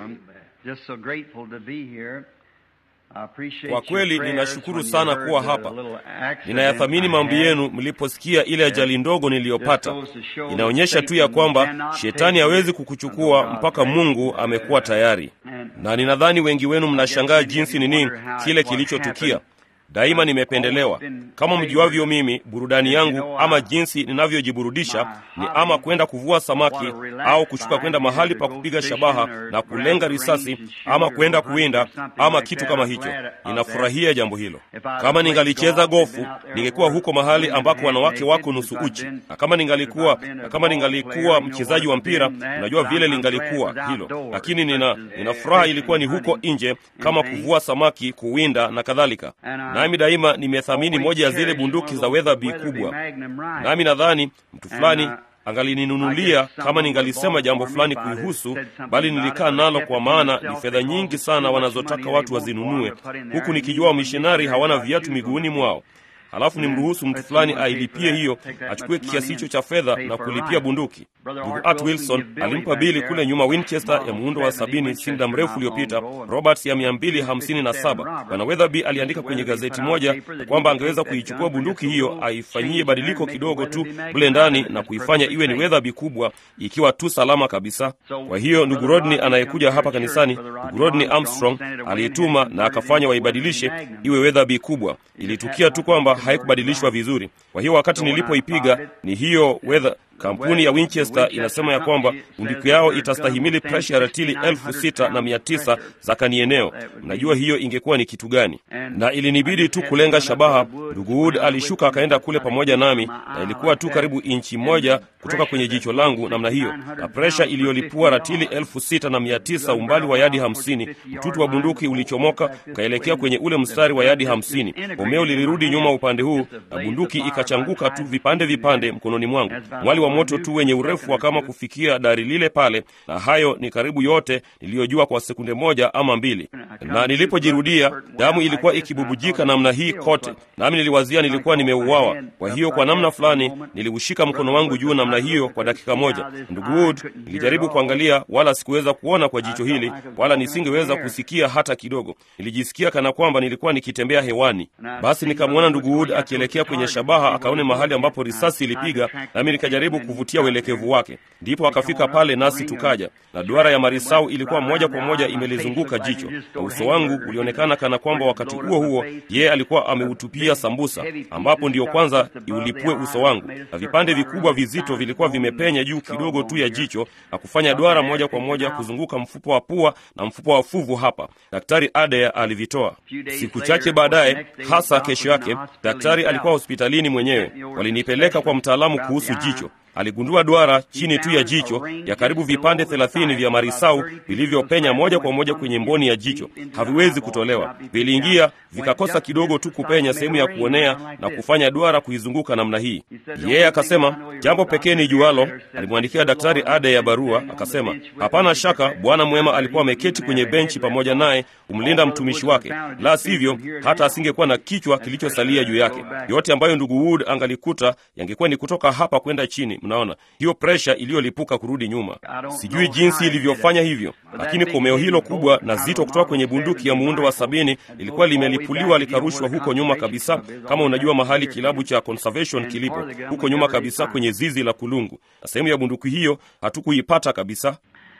Kwa kweli ninashukuru sana kuwa hapa. Ninayathamini maombi yenu mliposikia ile ajali ndogo niliyopata. Inaonyesha tu ya kwamba shetani hawezi kukuchukua mpaka Mungu amekuwa tayari, na ninadhani wengi wenu mnashangaa jinsi nini kile kilichotukia. Daima nimependelewa. Kama mjuavyo, mimi burudani yangu ama jinsi ninavyojiburudisha ni ama kwenda kuvua samaki au kushuka kwenda mahali pa kupiga shabaha na kulenga risasi ama kwenda kuwinda ama kitu kama hicho. Ninafurahia jambo hilo. Kama ningalicheza gofu, ningekuwa huko mahali ambako wanawake wako nusu uchi, na kama ningalikuwa na kama ningalikuwa mchezaji wa mpira, unajua vile lingalikuwa hilo, lakini nina, nina furaha ilikuwa ni huko nje, kama kuvua samaki, kuwinda na kadhalika. Nami daima nimethamini moja ya zile bunduki za Weatherby kubwa, nami nadhani mtu fulani angalininunulia kama ningalisema jambo fulani kuihusu, bali nilikaa nalo, kwa maana ni fedha nyingi sana wanazotaka watu wazinunue, huku nikijua wamishonari hawana viatu miguuni mwao. Halafu nimruhusu mtu fulani ailipie hiyo, achukue kiasi hicho cha fedha na kulipia bunduki. Ndugu Art Wilson alimpa bili kule nyuma Winchester ya muundo wa sabini si muda mrefu uliopita, Roberts ya mia mbili hamsini na saba. Bwana Weatherby aliandika kwenye gazeti moja kwamba angeweza kuichukua bunduki hiyo aifanyie badiliko kidogo tu mle ndani na kuifanya iwe ni Weatherby kubwa, ikiwa tu salama kabisa. Kwa hiyo ndugu Rodney anayekuja hapa kanisani, ndugu Rodney Armstrong aliituma na akafanya waibadilishe iwe Weatherby kubwa. Ilitukia tu kwamba haikubadilishwa vizuri. Kwa hiyo wakati nilipoipiga ni hiyo weather Kampuni ya Winchester inasema ya kwamba bunduki yao itastahimili presha ya ratili elfu sita na mia tisa za kanieneo. Mnajua hiyo ingekuwa ni kitu gani? Na ilinibidi tu kulenga shabaha. Ndugu Wood alishuka akaenda kule pamoja nami, na ilikuwa tu karibu inchi moja kutoka kwenye jicho langu namna hiyo, na presha iliyolipua ratili elfu sita na mia tisa umbali wa yadi hamsini. Mtutu wa bunduki ulichomoka ukaelekea kwenye ule mstari wa yadi hamsini. Bomeo lilirudi nyuma upande huu, na bunduki ikachanguka tu vipande vipande mkononi mwangu. Mwali wa moto tu wenye urefu wa kama kufikia dari lile pale, na hayo ni karibu yote niliyojua kwa sekunde moja ama mbili. Na nilipojirudia, damu ilikuwa ikibubujika namna hii kote, nami niliwazia nilikuwa nimeuawa. Kwa hiyo kwa namna fulani niliushika mkono wangu juu namna hiyo kwa dakika moja. Ndugu Wood, nilijaribu kuangalia, wala sikuweza kuona kwa jicho hili, wala nisingeweza kusikia hata kidogo. Nilijisikia kana kwamba nilikuwa nikitembea hewani. Basi nikamwona ndugu Wood akielekea kwenye shabaha, akaone mahali ambapo risasi ilipiga, nami nikajaribu kuvutia uelekevu wake. Ndipo akafika pale, nasi tukaja, na duara ya marisau ilikuwa moja kwa moja imelizunguka jicho, na uso wangu ulionekana kana kwamba wakati huo huo yeye alikuwa ameutupia sambusa, ambapo ndiyo kwanza iulipue uso wangu, na vipande vikubwa vizito vilikuwa vimepenya juu kidogo tu ya jicho na kufanya duara moja kwa moja kuzunguka mfupa wa pua na mfupa wa fuvu hapa. Daktari Adair alivitoa. Siku chache baadaye, hasa kesho yake, daktari alikuwa hospitalini mwenyewe. Walinipeleka kwa mtaalamu kuhusu jicho. Aligundua duara chini tu ya jicho ya karibu vipande thelathini vya marisau vilivyopenya moja kwa moja kwenye mboni ya jicho. Haviwezi kutolewa, viliingia vikakosa kidogo tu kupenya sehemu ya kuonea na kufanya duara kuizunguka namna hii. Yeye akasema jambo pekee ni jualo. Alimwandikia daktari ada ya barua, akasema hapana shaka bwana mwema alikuwa ameketi kwenye benchi pamoja naye kumlinda mtumishi wake, la sivyo hata asingekuwa na kichwa kilichosalia juu yake. Yote ambayo ndugu Wood angalikuta yangekuwa ni kutoka hapa kwenda chini. Mnaona hiyo presha iliyolipuka kurudi nyuma. Sijui jinsi ilivyofanya hivyo, lakini komeo hilo kubwa na zito kutoka kwenye bunduki ya muundo wa sabini lilikuwa limelipuliwa likarushwa huko nyuma kabisa, kama unajua mahali kilabu cha conservation kilipo, huko nyuma kabisa kwenye zizi la kulungu, na sehemu ya bunduki hiyo hatukuipata kabisa.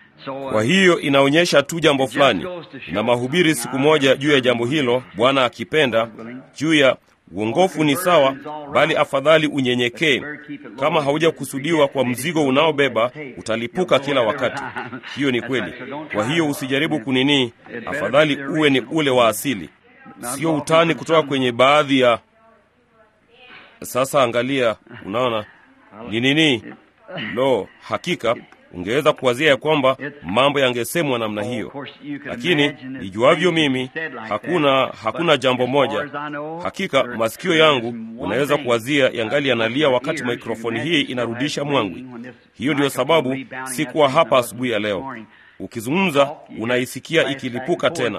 Kwa hiyo inaonyesha tu jambo fulani, na mahubiri siku moja juu ya jambo hilo, Bwana akipenda, juu ya uongofu ni sawa, bali afadhali unyenyekee. Kama haujakusudiwa kwa mzigo unaobeba, utalipuka kila wakati. Hiyo ni kweli. Kwa hiyo usijaribu kunini, afadhali uwe ni ule wa asili, sio utani kutoka kwenye baadhi ya. Sasa angalia, unaona ni nini? Lo, hakika ungeweza kuwazia ya kwamba mambo yangesemwa namna hiyo, lakini nijuavyo mimi, hakuna hakuna jambo moja. Hakika masikio yangu unaweza kuwazia yangali yanalia wakati mikrofoni hii inarudisha mwangwi. Hiyo ndiyo sababu sikuwa hapa asubuhi ya leo. Ukizungumza unaisikia ikilipuka tena,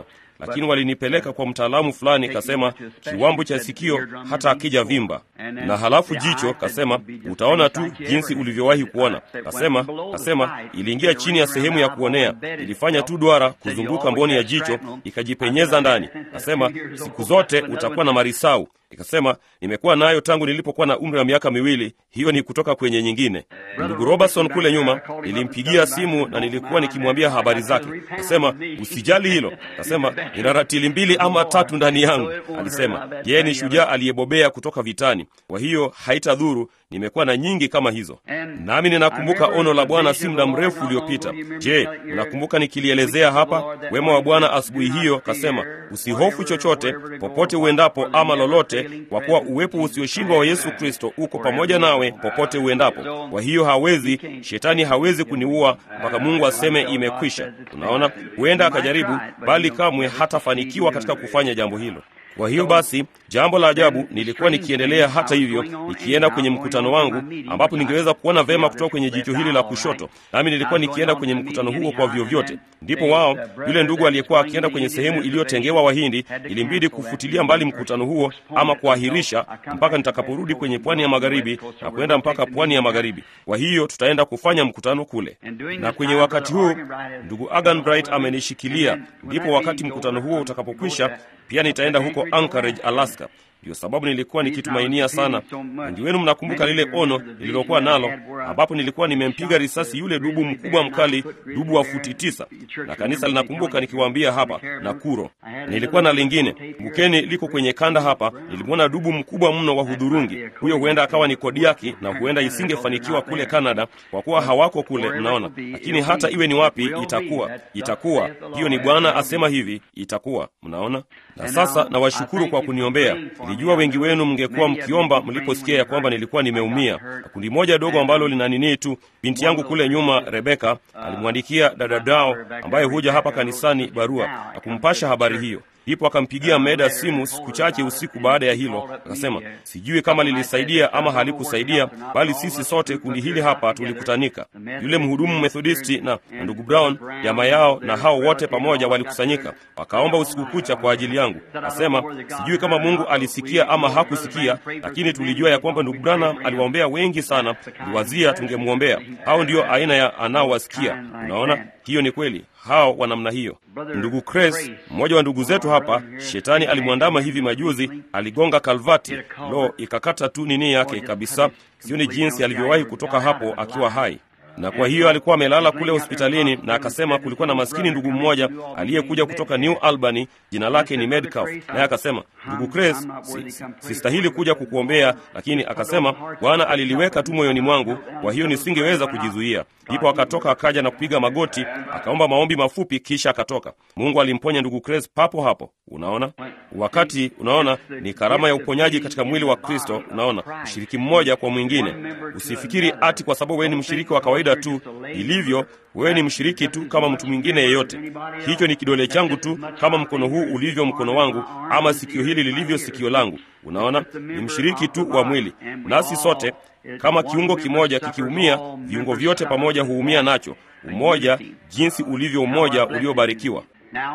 lakini walinipeleka kwa mtaalamu fulani, kasema kiwambo cha sikio hata akija vimba, na halafu jicho, kasema utaona tu jinsi ulivyowahi kuona. Kasema kasema iliingia chini ya sehemu ya kuonea, ilifanya tu duara kuzunguka mboni ya jicho, ikajipenyeza ndani. Kasema siku zote utakuwa na marisau. Ikasema nimekuwa nayo tangu nilipokuwa na umri wa miaka miwili. Hiyo ni kutoka kwenye nyingine. Ndugu Robertson kule nyuma nilimpigia simu na nilikuwa nikimwambia habari zake. Kasema usijali hilo. Kasema nina ratili mbili ama tatu ndani yangu. Alisema yeye ni shujaa aliyebobea kutoka vitani, kwa hiyo haitadhuru. Nimekuwa na nyingi kama hizo, nami ninakumbuka ono la Bwana si muda mrefu uliopita. Je, unakumbuka nikilielezea hapa wema wa Bwana asubuhi hiyo? Kasema usihofu chochote, popote uendapo ama lolote, kwa kuwa uwepo usioshindwa wa Yesu Kristo uko pamoja nawe popote uendapo. Kwa hiyo hawezi, shetani hawezi kuniua mpaka Mungu aseme imekwisha. Unaona, huenda akajaribu, bali kamwe hatafanikiwa katika kufanya jambo hilo. Kwa hiyo basi, jambo la ajabu, nilikuwa nikiendelea hata hivyo, nikienda kwenye mkutano wangu ambapo ningeweza kuona vema kutoka kwenye jicho hili la kushoto, nami nilikuwa nikienda kwenye mkutano huo kwa vyovyote. Ndipo wao, yule ndugu aliyekuwa akienda kwenye sehemu iliyotengewa Wahindi, ilimbidi kufutilia mbali mkutano huo ama kuahirisha mpaka nitakaporudi kwenye pwani ya magharibi na kwenda mpaka pwani ya magharibi. Kwa hiyo tutaenda kufanya mkutano kule, na kwenye wakati huu ndugu Agan Bright amenishikilia. Ndipo wakati mkutano huo utakapokwisha, pia nitaenda huko Anchorage, Alaska. Ndiyo sababu nilikuwa nikitumainia sana. Wengi wenu mnakumbuka lile ono lililokuwa nalo, ambapo nilikuwa nimempiga risasi yule dubu mkubwa mkali, dubu wa futi tisa, na kanisa linakumbuka nikiwaambia hapa Nakuro. Nilikuwa na lingine Bukeni, liko kwenye kanda hapa. Nilimwona dubu mkubwa mno wa hudhurungi. Huyo huenda akawa ni Kodiaki, na huenda isingefanikiwa kule Kanada kwa kuwa hawako kule, mnaona. Lakini hata iwe ni wapi, itakuwa itakuwa. Hiyo ni Bwana asema hivi, itakuwa. Mnaona. Na sasa nawashukuru kwa kuniombea. Nilijua wengi wenu mngekuwa mkiomba mliposikia ya kwamba nilikuwa nimeumia. Na kundi moja dogo ambalo lina nini tu, binti yangu kule nyuma, Rebeka, alimwandikia dada Dao ambaye huja hapa kanisani barua na kumpasha habari hiyo. Ndipo akampigia Meda simu siku chache usiku baada ya hilo, akasema sijui kama lilisaidia ama halikusaidia, bali sisi sote kundi hili hapa tulikutanika. Yule mhudumu Methodisti na, na ndugu Brown jamaa yao na hao wote pamoja walikusanyika, wakaomba usiku kucha kwa ajili yangu. Akasema sijui kama Mungu alisikia ama hakusikia, lakini tulijua ya kwamba ndugu Branham aliwaombea wengi sana, liwazia tungemwombea. Hao ndio aina ya anaowasikia. Unaona, hiyo ni kweli hao wa namna hiyo. Ndugu Cres, mmoja wa ndugu zetu hapa, shetani alimwandama hivi majuzi, aligonga kalvati, lo, ikakata tu nini yake kabisa. Sioni jinsi alivyowahi kutoka hapo akiwa hai na kwa hiyo alikuwa amelala kule hospitalini, na akasema kulikuwa na maskini ndugu mmoja aliyekuja kutoka New Albany, jina lake ni Medcalf, naye akasema, ndugu Cres, sistahili si kuja kukuombea, lakini akasema Bwana aliliweka tu moyoni mwangu, kwa hiyo nisingeweza kujizuia. Ndipo akatoka akaja na kupiga magoti, akaomba maombi mafupi, kisha akatoka. Mungu alimponya ndugu Cres papo hapo. Unaona, wakati unaona ni karama ya uponyaji katika mwili wa Kristo. Unaona, mshiriki mmoja kwa mwingine. Usifikiri ati kwa sababu wewe ni mshiriki wa kawaida tu ilivyo, wewe ni mshiriki tu kama mtu mwingine yeyote. Hicho ni kidole changu tu, kama mkono huu ulivyo mkono wangu, ama sikio hili lilivyo sikio langu. Unaona, ni mshiriki tu wa mwili, nasi sote kama kiungo kimoja kikiumia, viungo vyote pamoja huumia nacho. Umoja jinsi ulivyo umoja uliobarikiwa.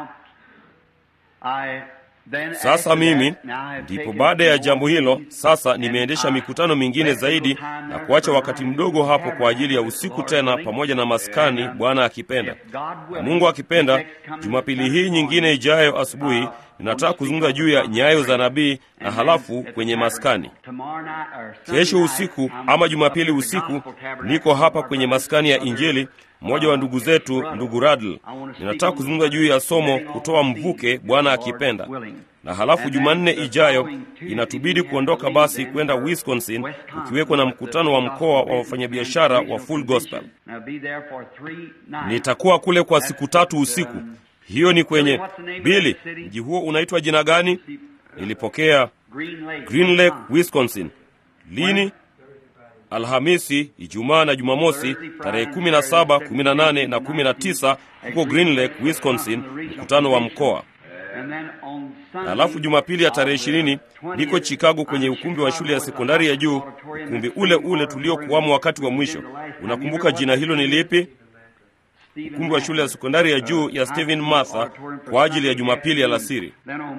Sasa mimi ndipo baada ya jambo hilo, sasa nimeendesha mikutano mingine zaidi na kuacha wakati mdogo hapo kwa ajili ya usiku tena, pamoja na maskani, Bwana akipenda na Mungu akipenda. Jumapili hii nyingine ijayo asubuhi ninataka kuzungumza juu ya nyayo za nabii na halafu kwenye maskani. Kesho usiku ama Jumapili usiku niko hapa kwenye maskani ya Injili, mmoja wa ndugu zetu, ndugu Radl. Ninataka kuzungumza juu ya somo kutoa mvuke, Bwana akipenda. Na halafu Jumanne ijayo inatubidi kuondoka basi kwenda Wisconsin, ukiwekwa na mkutano wa mkoa wa wafanyabiashara wa Full Gospel. Nitakuwa kule kwa siku tatu usiku. Hiyo ni kwenye Bili. Mji huo unaitwa jina gani? Nilipokea Green Lake, Wisconsin. Lini? Alhamisi, Ijumaa na Jumamosi, tarehe 17, 18 na 19 huko Green Lake, Wisconsin, mkutano wa mkoa. Halafu Jumapili ya tarehe ishirini niko Chicago kwenye ukumbi wa shule ya sekondari ya juu, ukumbi ule ule tuliokuwamo wakati wa mwisho. Unakumbuka jina hilo ni lipi? ukumbi wa shule ya sekondari ya juu ya Stephen Martha kwa ajili ya Jumapili alasiri.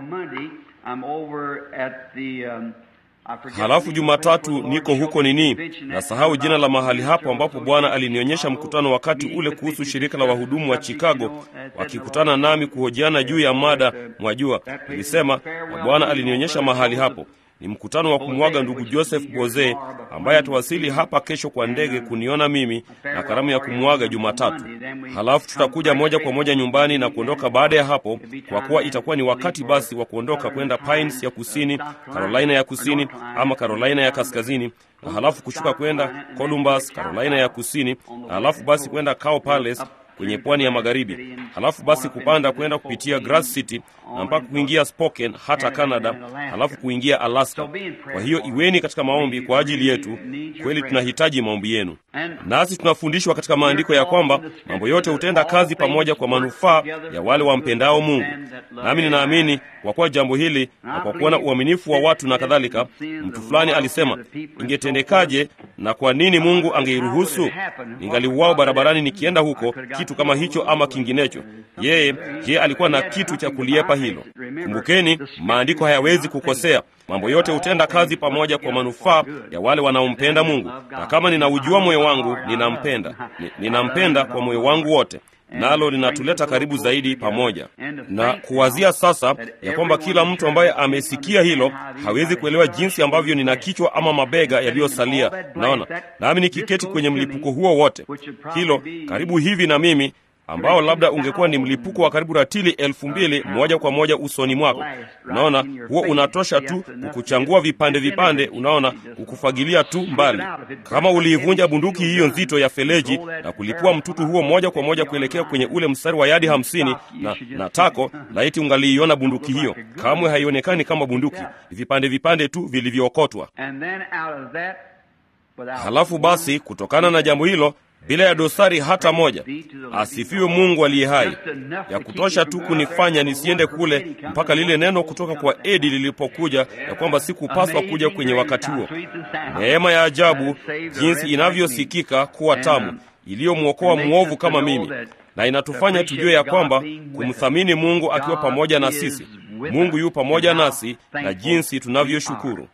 Halafu Jumatatu niko huko nini, nasahau jina la mahali hapo ambapo Bwana alinionyesha mkutano wakati ule kuhusu shirika la wahudumu wa Chicago wakikutana nami kuhojiana juu ya mada, mwajua, nilisema na Bwana alinionyesha mahali hapo ni mkutano wa kumwaga ndugu Joseph Boze ambaye atawasili hapa kesho kwa ndege kuniona mimi na karamu ya kumwaga Jumatatu. Halafu tutakuja moja kwa moja nyumbani na kuondoka baada ya hapo, kwa kuwa itakuwa ni wakati basi wa kuondoka kwenda Pines ya kusini, Carolina ya kusini ama Carolina ya kaskazini, na halafu kushuka kwenda Columbus, Carolina ya kusini, na halafu basi kwenda Cow Palace kwenye pwani ya magharibi, halafu basi kupanda kwenda kupitia Grass City na mpaka kuingia Spokane hata Canada, halafu kuingia Alaska. Kwa hiyo iweni katika maombi kwa ajili yetu. Kweli tunahitaji maombi yenu, nasi tunafundishwa katika maandiko ya kwamba mambo yote hutenda kazi pamoja kwa manufaa ya wale wampendao Mungu. Nami ninaamini kwa kuwa jambo hili na kwa kuona uaminifu wa watu na kadhalika, mtu fulani alisema, ingetendekaje na kwa nini Mungu angeiruhusu ningaliuao barabarani nikienda huko kitu kama hicho ama kinginecho. Yeye yeye alikuwa na kitu cha kuliepa hilo. Kumbukeni, maandiko hayawezi kukosea. Mambo yote hutenda kazi pamoja kwa manufaa ya wale wanaompenda Mungu, na kama ninaujua moyo wangu, ninampenda Ni, ninampenda kwa moyo wangu wote nalo linatuleta karibu zaidi pamoja na kuwazia sasa ya kwamba kila mtu ambaye amesikia hilo hawezi kuelewa jinsi ambavyo nina kichwa ama mabega yaliyosalia. Naona nami nikiketi kwenye mlipuko huo wote, hilo karibu hivi na mimi ambao labda ungekuwa ni mlipuko wa karibu ratili elfu mbili moja kwa moja usoni mwako. Unaona, huo unatosha tu kukuchangua vipande vipande, unaona, kukufagilia tu mbali. Kama uliivunja bunduki hiyo nzito ya feleji na kulipua mtutu huo moja kwa moja kuelekea kwenye ule mstari wa yadi hamsini na, na tako, laiti ungaliiona bunduki hiyo. Kamwe haionekani kama bunduki, vipande vipande tu vilivyookotwa. Halafu basi, kutokana na jambo hilo bila ya dosari hata moja. Asifiwe Mungu aliye hai, ya kutosha tu kunifanya nisiende kule mpaka lile neno kutoka kwa Edi lilipokuja ya kwamba sikupaswa kuja kwenye wakati huo. Neema ya ajabu jinsi inavyosikika kuwa tamu, iliyomwokoa mwovu kama mimi, na inatufanya tujue ya kwamba kumthamini Mungu akiwa pamoja na sisi. Mungu yu pamoja nasi na jinsi tunavyoshukuru.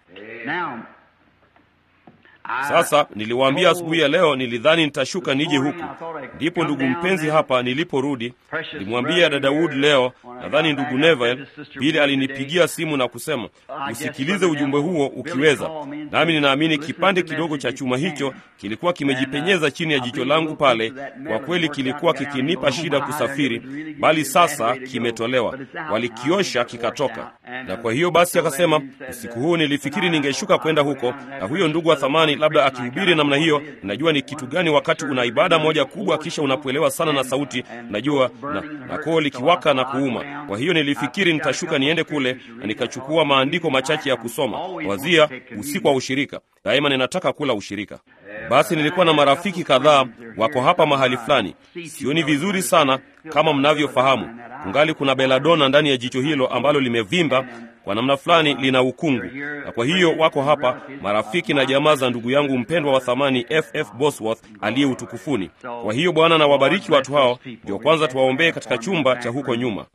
Sasa niliwaambia asubuhi ya leo, nilidhani nitashuka nije huku. Ndipo ndugu mpenzi hapa niliporudi, nilimwambia dada Wood leo, nadhani ndugu Neville Bili alinipigia simu na kusema usikilize ujumbe huo ukiweza. Nami ninaamini kipande kidogo cha chuma hicho kilikuwa kimejipenyeza chini ya jicho langu pale. Kwa kweli kilikuwa kikinipa shida kusafiri, bali sasa kimetolewa, walikiosha kikatoka. Na kwa hiyo basi akasema, usiku huu nilifikiri ningeshuka kwenda huko, na huyo ndugu wa thamani labda akihubiri namna hiyo. Najua ni kitu gani wakati una ibada moja kubwa, kisha unapoelewa sana na sauti, najua na, na koo likiwaka na kuuma. Kwa hiyo nilifikiri nitashuka niende kule na nikachukua maandiko machache ya kusoma. Wazia usiku wa ushirika, daima ninataka kula ushirika. Basi nilikuwa na marafiki kadhaa wako hapa mahali fulani, sioni vizuri sana kama mnavyofahamu. Kungali kuna beladona ndani ya jicho hilo ambalo limevimba kwa namna fulani, lina ukungu, na kwa hiyo wako hapa marafiki na jamaa za ndugu yangu mpendwa wa thamani FF Bosworth aliye utukufuni. Kwa hiyo Bwana na wabariki watu hao. Ndio kwanza tuwaombee katika chumba cha huko nyuma.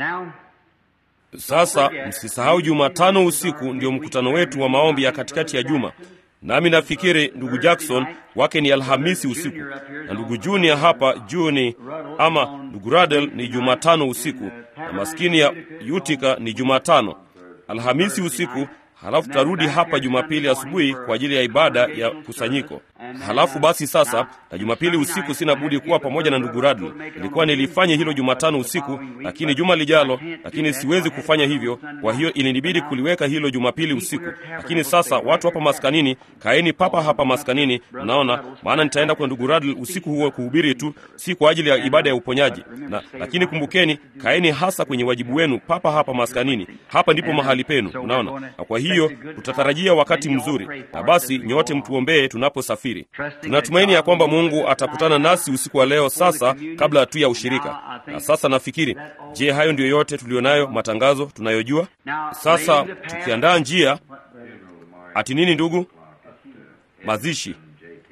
Sasa msisahau, Jumatano usiku ndio mkutano wetu wa maombi ya katikati ya juma. Nami nafikiri ndugu Jackson wake ni Alhamisi usiku na ndugu Junior hapa Juni ama ndugu Radel ni Jumatano usiku na maskini ya Utica ni Jumatano. Alhamisi usiku halafu tutarudi hapa Jumapili asubuhi kwa ajili ya ibada ya kusanyiko. Halafu basi sasa, na Jumapili usiku sina budi kuwa pamoja na ndugu Radl. Ilikuwa nilifanye hilo Jumatano usiku, lakini juma lijalo, lakini siwezi kufanya hivyo. Kwa hiyo ilinibidi kuliweka hilo Jumapili usiku. Lakini sasa watu hapa maskanini, kaeni papa hapa maskanini, mnaona, maana nitaenda kwa ndugu Radl usiku huo kuhubiri tu, si kwa ajili ya ibada ya uponyaji. Na lakini kumbukeni, kaeni hasa kwenye wajibu wenu papa hapa maskanini. Hapa ndipo mahali penu, unaona. Na kwa hiyo tutatarajia wakati mzuri, na basi nyote mtuombee tunaposafiri. Tunatumaini ya kwamba Mungu atakutana nasi usiku wa leo, sasa kabla tu ya ushirika. Na sasa nafikiri, je, hayo ndiyo yote tuliyonayo, matangazo tunayojua sasa, tukiandaa njia ati nini, ndugu? Mazishi.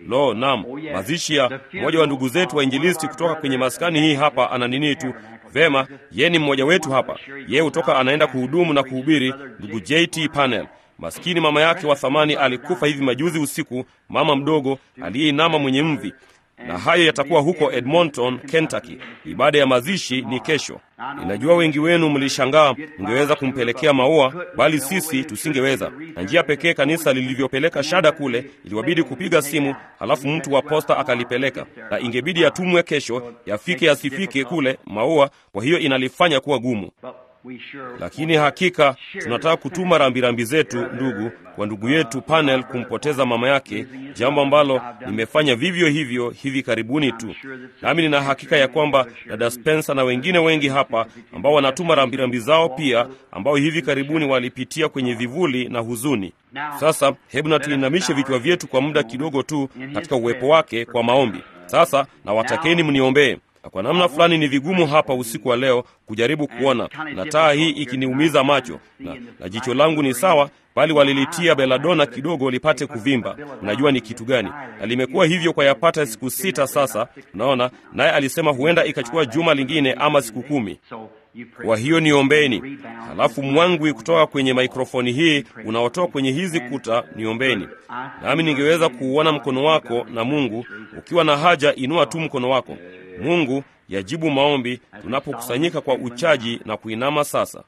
Lo, nam, mazishi ya mmoja wa ndugu zetu wa injilisti kutoka kwenye maskani hii hapa ana nini tu Vema, yeye ni mmoja wetu hapa. Yeye hutoka anaenda kuhudumu na kuhubiri, ndugu JT Panel. Maskini mama yake wa thamani alikufa hivi majuzi usiku, mama mdogo aliyeinama mwenye mvi, na hayo yatakuwa huko Edmonton, Kentucky. Ibada ya mazishi ni kesho. Ninajua wengi wenu mlishangaa mngeweza kumpelekea maua, bali sisi tusingeweza, na njia pekee kanisa lilivyopeleka shada kule, iliwabidi kupiga simu, halafu mtu wa posta akalipeleka, na ingebidi yatumwe kesho, yafike yasifike kule maua. Kwa hiyo inalifanya kuwa gumu lakini hakika tunataka kutuma rambirambi zetu ndugu kwa ndugu yetu Panel kumpoteza mama yake, jambo ambalo nimefanya vivyo hivyo hivi karibuni tu. Nami nina hakika ya kwamba dada Spencer na wengine wengi hapa ambao wanatuma rambirambi zao pia, ambao hivi karibuni walipitia kwenye vivuli na huzuni. Sasa hebu na tuinamishe vichwa vyetu kwa muda kidogo tu katika uwepo wake kwa maombi. Sasa na watakeni mniombee na kwa namna fulani ni vigumu hapa usiku wa leo kujaribu kuona, na taa hii ikiniumiza macho na, na jicho langu ni sawa, bali walilitia beladona kidogo lipate kuvimba. Mnajua ni kitu gani? Na limekuwa hivyo kwa yapata siku sita sasa, unaona. Naye alisema huenda ikachukua juma lingine ama siku kumi. Kwa hiyo niombeni. Halafu mwangwi kutoka kwenye maikrofoni hii unaotoka kwenye hizi kuta, niombeni nami ningeweza kuuona mkono wako. Na Mungu, ukiwa na haja, inua tu mkono wako. Mungu yajibu maombi tunapokusanyika kwa uchaji na kuinama sasa.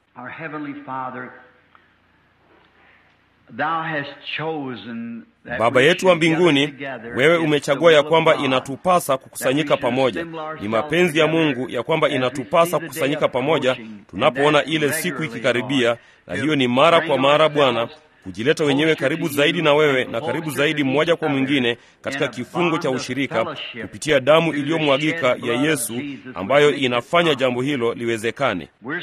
Baba yetu wa mbinguni, wewe umechagua ya kwamba inatupasa kukusanyika pamoja. Ni mapenzi ya Mungu ya kwamba inatupasa kukusanyika pamoja tunapoona ile siku ikikaribia, na hiyo ni mara kwa mara, Bwana, kujileta wenyewe karibu zaidi na wewe na karibu zaidi mmoja kwa mwingine katika kifungo cha ushirika kupitia damu iliyomwagika ya Yesu ambayo inafanya jambo hilo liwezekane.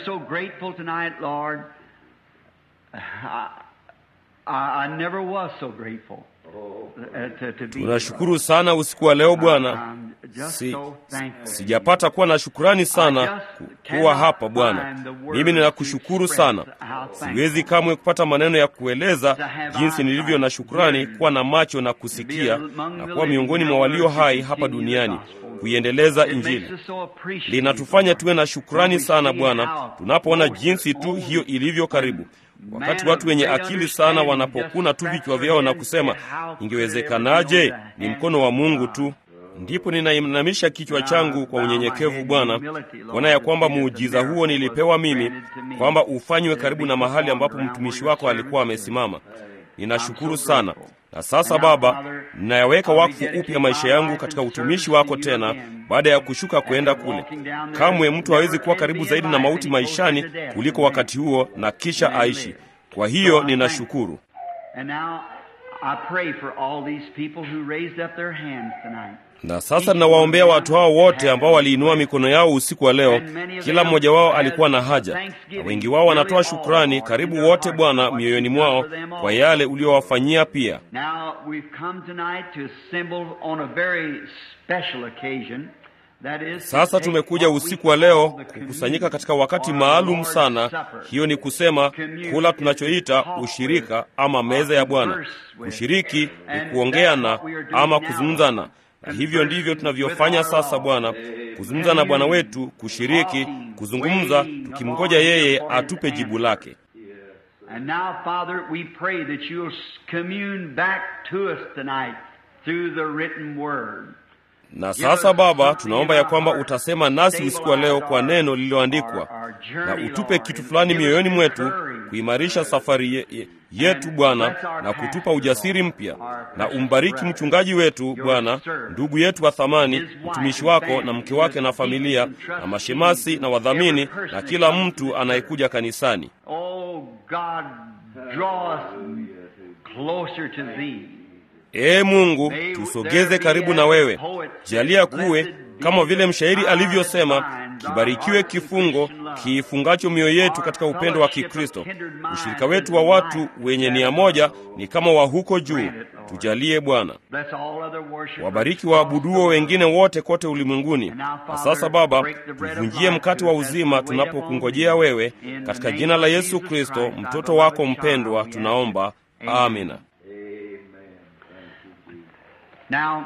Tunashukuru sana usiku wa leo Bwana. Si, sijapata kuwa na shukurani sana kuwa hapa Bwana. Mimi ninakushukuru sana, siwezi kamwe kupata maneno ya kueleza jinsi nilivyo na shukurani kuwa na macho na kusikia na kuwa miongoni mwa walio hai hapa duniani kuiendeleza Injili. Linatufanya tuwe na shukurani sana Bwana, tunapoona jinsi tu hiyo ilivyo karibu wakati watu wenye akili sana wanapokuna tu vichwa vyao na kusema ingewezekanaje? Ni mkono wa Mungu tu. Ndipo ninainamisha kichwa changu kwa unyenyekevu Bwana, kuona ya kwamba muujiza huo nilipewa mimi, kwamba ufanywe karibu na mahali ambapo mtumishi wako alikuwa amesimama. Ninashukuru sana. Na sasa Baba, ninayaweka wakfu upya maisha yangu katika utumishi wako tena, baada ya kushuka kwenda kule. Kamwe mtu hawezi kuwa karibu zaidi na mauti maishani kuliko wakati huo, na kisha aishi. Kwa hiyo ninashukuru. Na sasa ninawaombea watu hao wote ambao waliinua mikono yao usiku wa leo. Kila mmoja wao alikuwa na haja, na wengi wao wanatoa shukrani, karibu wote Bwana, mioyoni mwao kwa yale uliowafanyia. Pia sasa tumekuja usiku wa leo kukusanyika katika wakati maalum sana. Hiyo ni kusema kula tunachoita ushirika ama meza ya Bwana. Kushiriki ni kuongeana ama kuzungumzana na hivyo ndivyo tunavyofanya sasa, Bwana, kuzungumza na Bwana wetu, kushiriki, kuzungumza, tukimngoja yeye atupe jibu lake. Na sasa Baba, tunaomba ya kwamba utasema nasi usiku wa leo kwa neno lililoandikwa, na utupe kitu fulani mioyoni mwetu kuimarisha safari ye, ye, yetu Bwana, na kutupa ujasiri mpya, na umbariki mchungaji wetu Bwana, ndugu yetu wa thamani, mtumishi wako na mke wake na familia na mashemasi na wadhamini na kila mtu anayekuja kanisani. Ee Mungu, tusogeze karibu na wewe. Jalia kuwe kama vile mshairi alivyosema, kibarikiwe kifungo kiifungacho mioyo yetu katika upendo wa Kikristo. Ushirika wetu wa watu wenye nia moja ni kama wa huko juu. Tujalie Bwana. Wabariki waabuduo wengine wote kote ulimwenguni. Na sasa Baba, tuvunjie mkate wa uzima tunapokungojea wewe, katika jina la Yesu Kristo, mtoto wako mpendwa, tunaomba. Amina. Now,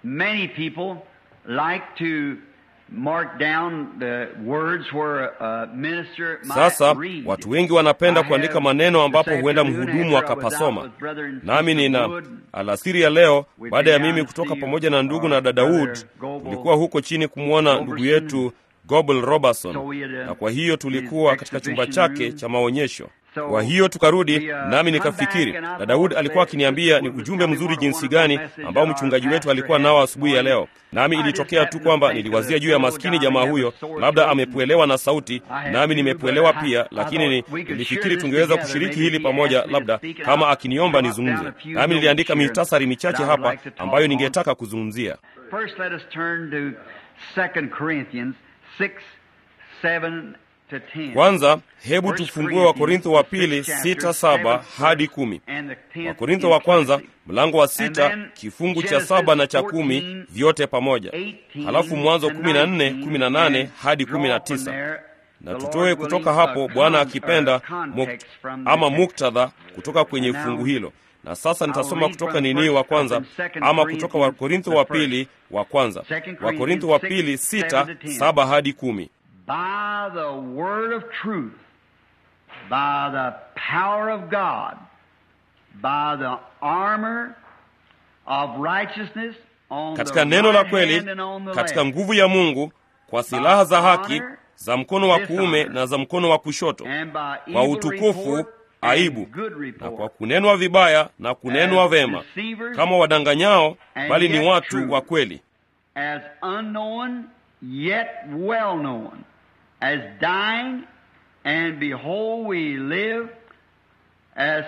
many people like to mark down the words where a minister might Sasa read. watu wengi wanapenda I kuandika have maneno ambapo this huenda afternoon mhudumu after I was out akapasoma. with brother and Nami sister nina Wood, alasiri ya leo, We've baada ya been mimi down to kutoka see pamoja na ndugu our na dada brother Wood, Goebel tulikuwa huko chini kumwona ndugu Robertson. yetu Gobel Robertson, So we had, uh, na kwa hiyo his tulikuwa katika chumba exhibition chake room. cha maonyesho. So Kwa hiyo tukarudi, we, uh, nami come nikafikiri back and I na Daud thought alikuwa that akiniambia this ni was ujumbe telling mzuri what a jinsi wonderful gani message ambao that our mchungaji wetu pastor alikuwa had nao this asubuhi ya morning. leo, nami I just ilitokea tu happened to kwamba think of niliwazia the juu ya fellow maskini down jamaa there huyo, with sore labda throat and amepwelewa na sauti, I had nami to, nimepwelewa but I- pia, I lakini ni- thought we could nilifikiri share this tungeweza together. kushiriki Maybe hili if he pamoja, asked me to labda speak, and kama I'll akiniomba jot down nizungumze. a few Nami niliandika notes here mitasari that michache I would hapa like to talk ambayo on. ningetaka kuzungumzia. First, let us turn to 2 Corinthians 6, 7 to 10. Kwanza hebu First tufungue Wakorintho wa pili Corinthians, sita chapter, saba seventh hadi verse, kumi. and the tenth Wakorintho wa kwanza inclusive. mlango wa And sita then kifungu cha Genesis saba na cha kumi 14, vyote pamoja, 18 halafu Mwanzo to kumi na nne 19, kumi na nane and hadi draw kumi na from tisa there, na the tutoe Lord kutoka willing, hapo a Bwana con- akipenda or context muk- from the ama text. muktadha kutoka kwenye And now, fungu hilo. Na sasa nitasoma read kutoka from nini first- wa kwanza from Second ama kutoka Corinthians, Wakorintho the wa first. pili wa kwanza, Second Wakorintho wa Corinthians pili six, sita seven to ten. saba hadi kumi. by the word of truth, by the power of God, by the armor of righteousness on katika the neno la right kweli, hand and on the katika left, nguvu ya Mungu, kwa silaha za haki za mkono wa kuume na za mkono wa kushoto, and by kwa evil utukufu, report aibu, and good na report. kwa kunenwa vibaya na kunenwa As vema, deceivers, kama wadanganyao, and bali ni yet watu true. wa kweli, as unknown yet well known, as dying, and behold we live, as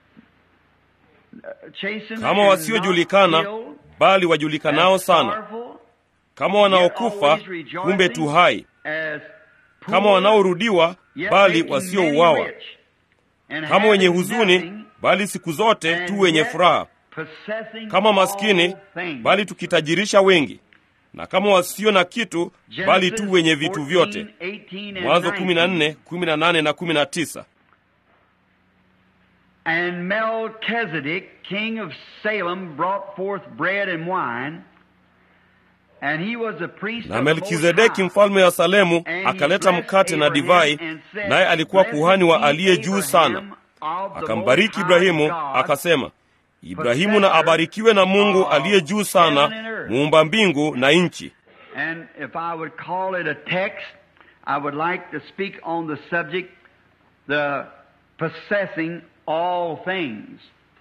uh, chastened kama and wasiojulikana, not killed, bali wajulikanao as sana, sorrowful, kama yet wanaokufa, always rejoicing, kumbe tu hai, as kama poor, wanaorudiwa, yet bali making wasiouawa, many rich, and kama wenye having huzuni, nothing, bali siku zote and tu wenye yet furaha, possessing kama maskini, all things. bali tukitajirisha wengi, na kama wasio na kitu, bali tu Genesis wenye vitu 14, vyote. 18 and Mwanzo 19. 14, 18 na 19. And Melchizedek, king of Salem, brought forth bread and wine, and he was a priest Na of the Most Melkizedeki High. mfalme wa Salemu And he akaleta blessed mkate na Abraham divai, and said, naye alikuwa "Blessed kuhani wa be aliye juu sana. Abraham of the Akambariki Most High Ibrahimu God, akasema, Ibrahimu na abarikiwe na Mungu aliye juu sana, muumba mbingu na nchi. And if I would call it a text, I would like to speak on the subject, the possessing all things.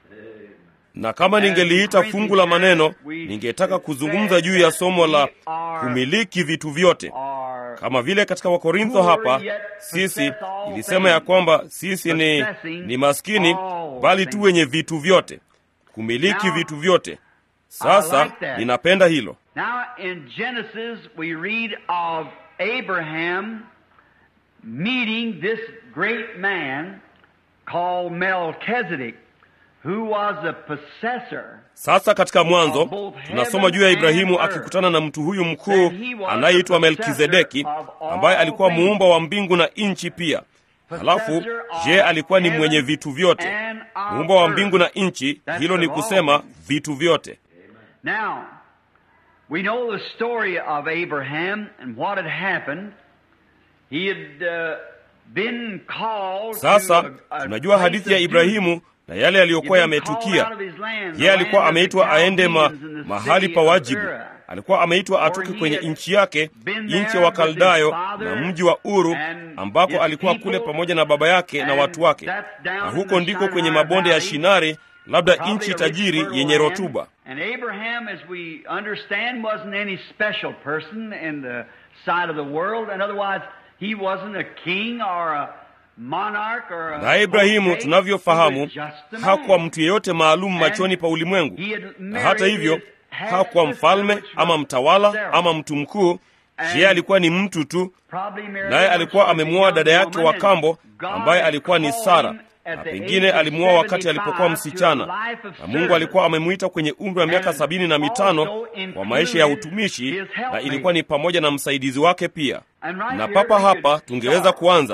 Na kama ningeliita fungu la maneno, ningetaka kuzungumza juu ya somo la kumiliki vitu vyote. Or Kama vile katika Wakorintho hapa, sisi ilisema ya kwamba sisi ni, ni maskini, bali tu wenye vitu vyote, kumiliki vitu vyote. Sasa ninapenda hilo. Now in Genesis we read of Abraham meeting this great man called Melchizedek, who was the possessor Sasa katika Mwanzo tunasoma juu ya Ibrahimu akikutana na mtu huyu mkuu anayeitwa Melkizedeki, ambaye alikuwa muumba wa mbingu na nchi pia. Halafu je, alikuwa ni mwenye vitu vyote, muumba wa mbingu na nchi? Hilo ni kusema vitu vyote. Now, we know the story of Abraham and what had happened. He had uh, been called Sasa to a, a tunajua place hadithi ya of Ibrahimu duty. na yale yaliyokuwa He'd been called yametukia. out of his land, the Yeye alikuwa land of the ameitwa aende ma, Chaldeans in the mahali city pa of wajibu. Ur. Alikuwa ameitwa atoke kwenye nchi yake, nchi ya Wakaldayo na mji wa Uru, ambako alikuwa kule pamoja na baba yake na watu wake, na huko ndiko kwenye mabonde ya Shinari, labda nchi tajiri yenye rotuba. And Abraham, as we understand, wasn't any special person in the sight of the world, and otherwise he wasn't a king or a monarch or a Na Ibrahimu potentate. tunavyofahamu, He was just a man. hakuwa mtu yeyote maalum machoni pa ulimwengu, He had na hata hivyo married his hakuwa half-sister, mfalme which ama was mtawala Sarah. ama mtu mkuu. Yeye alikuwa ni mtu tu, Probably married naye a alikuwa young amemwoa dada yake woman, wa and kambo God ambaye alikuwa ni called Sara, him at na the pengine age of alimwoa wakati 75 alipokuwa to msichana, a life of na Mungu service. alikuwa amemwita kwenye umri wa miaka And sabini na mitano also kwa maisha ya included utumishi, his na helpmate. ilikuwa ni pamoja na msaidizi wake pia. And right Na here papa we could hapa tungeweza start. kuanza.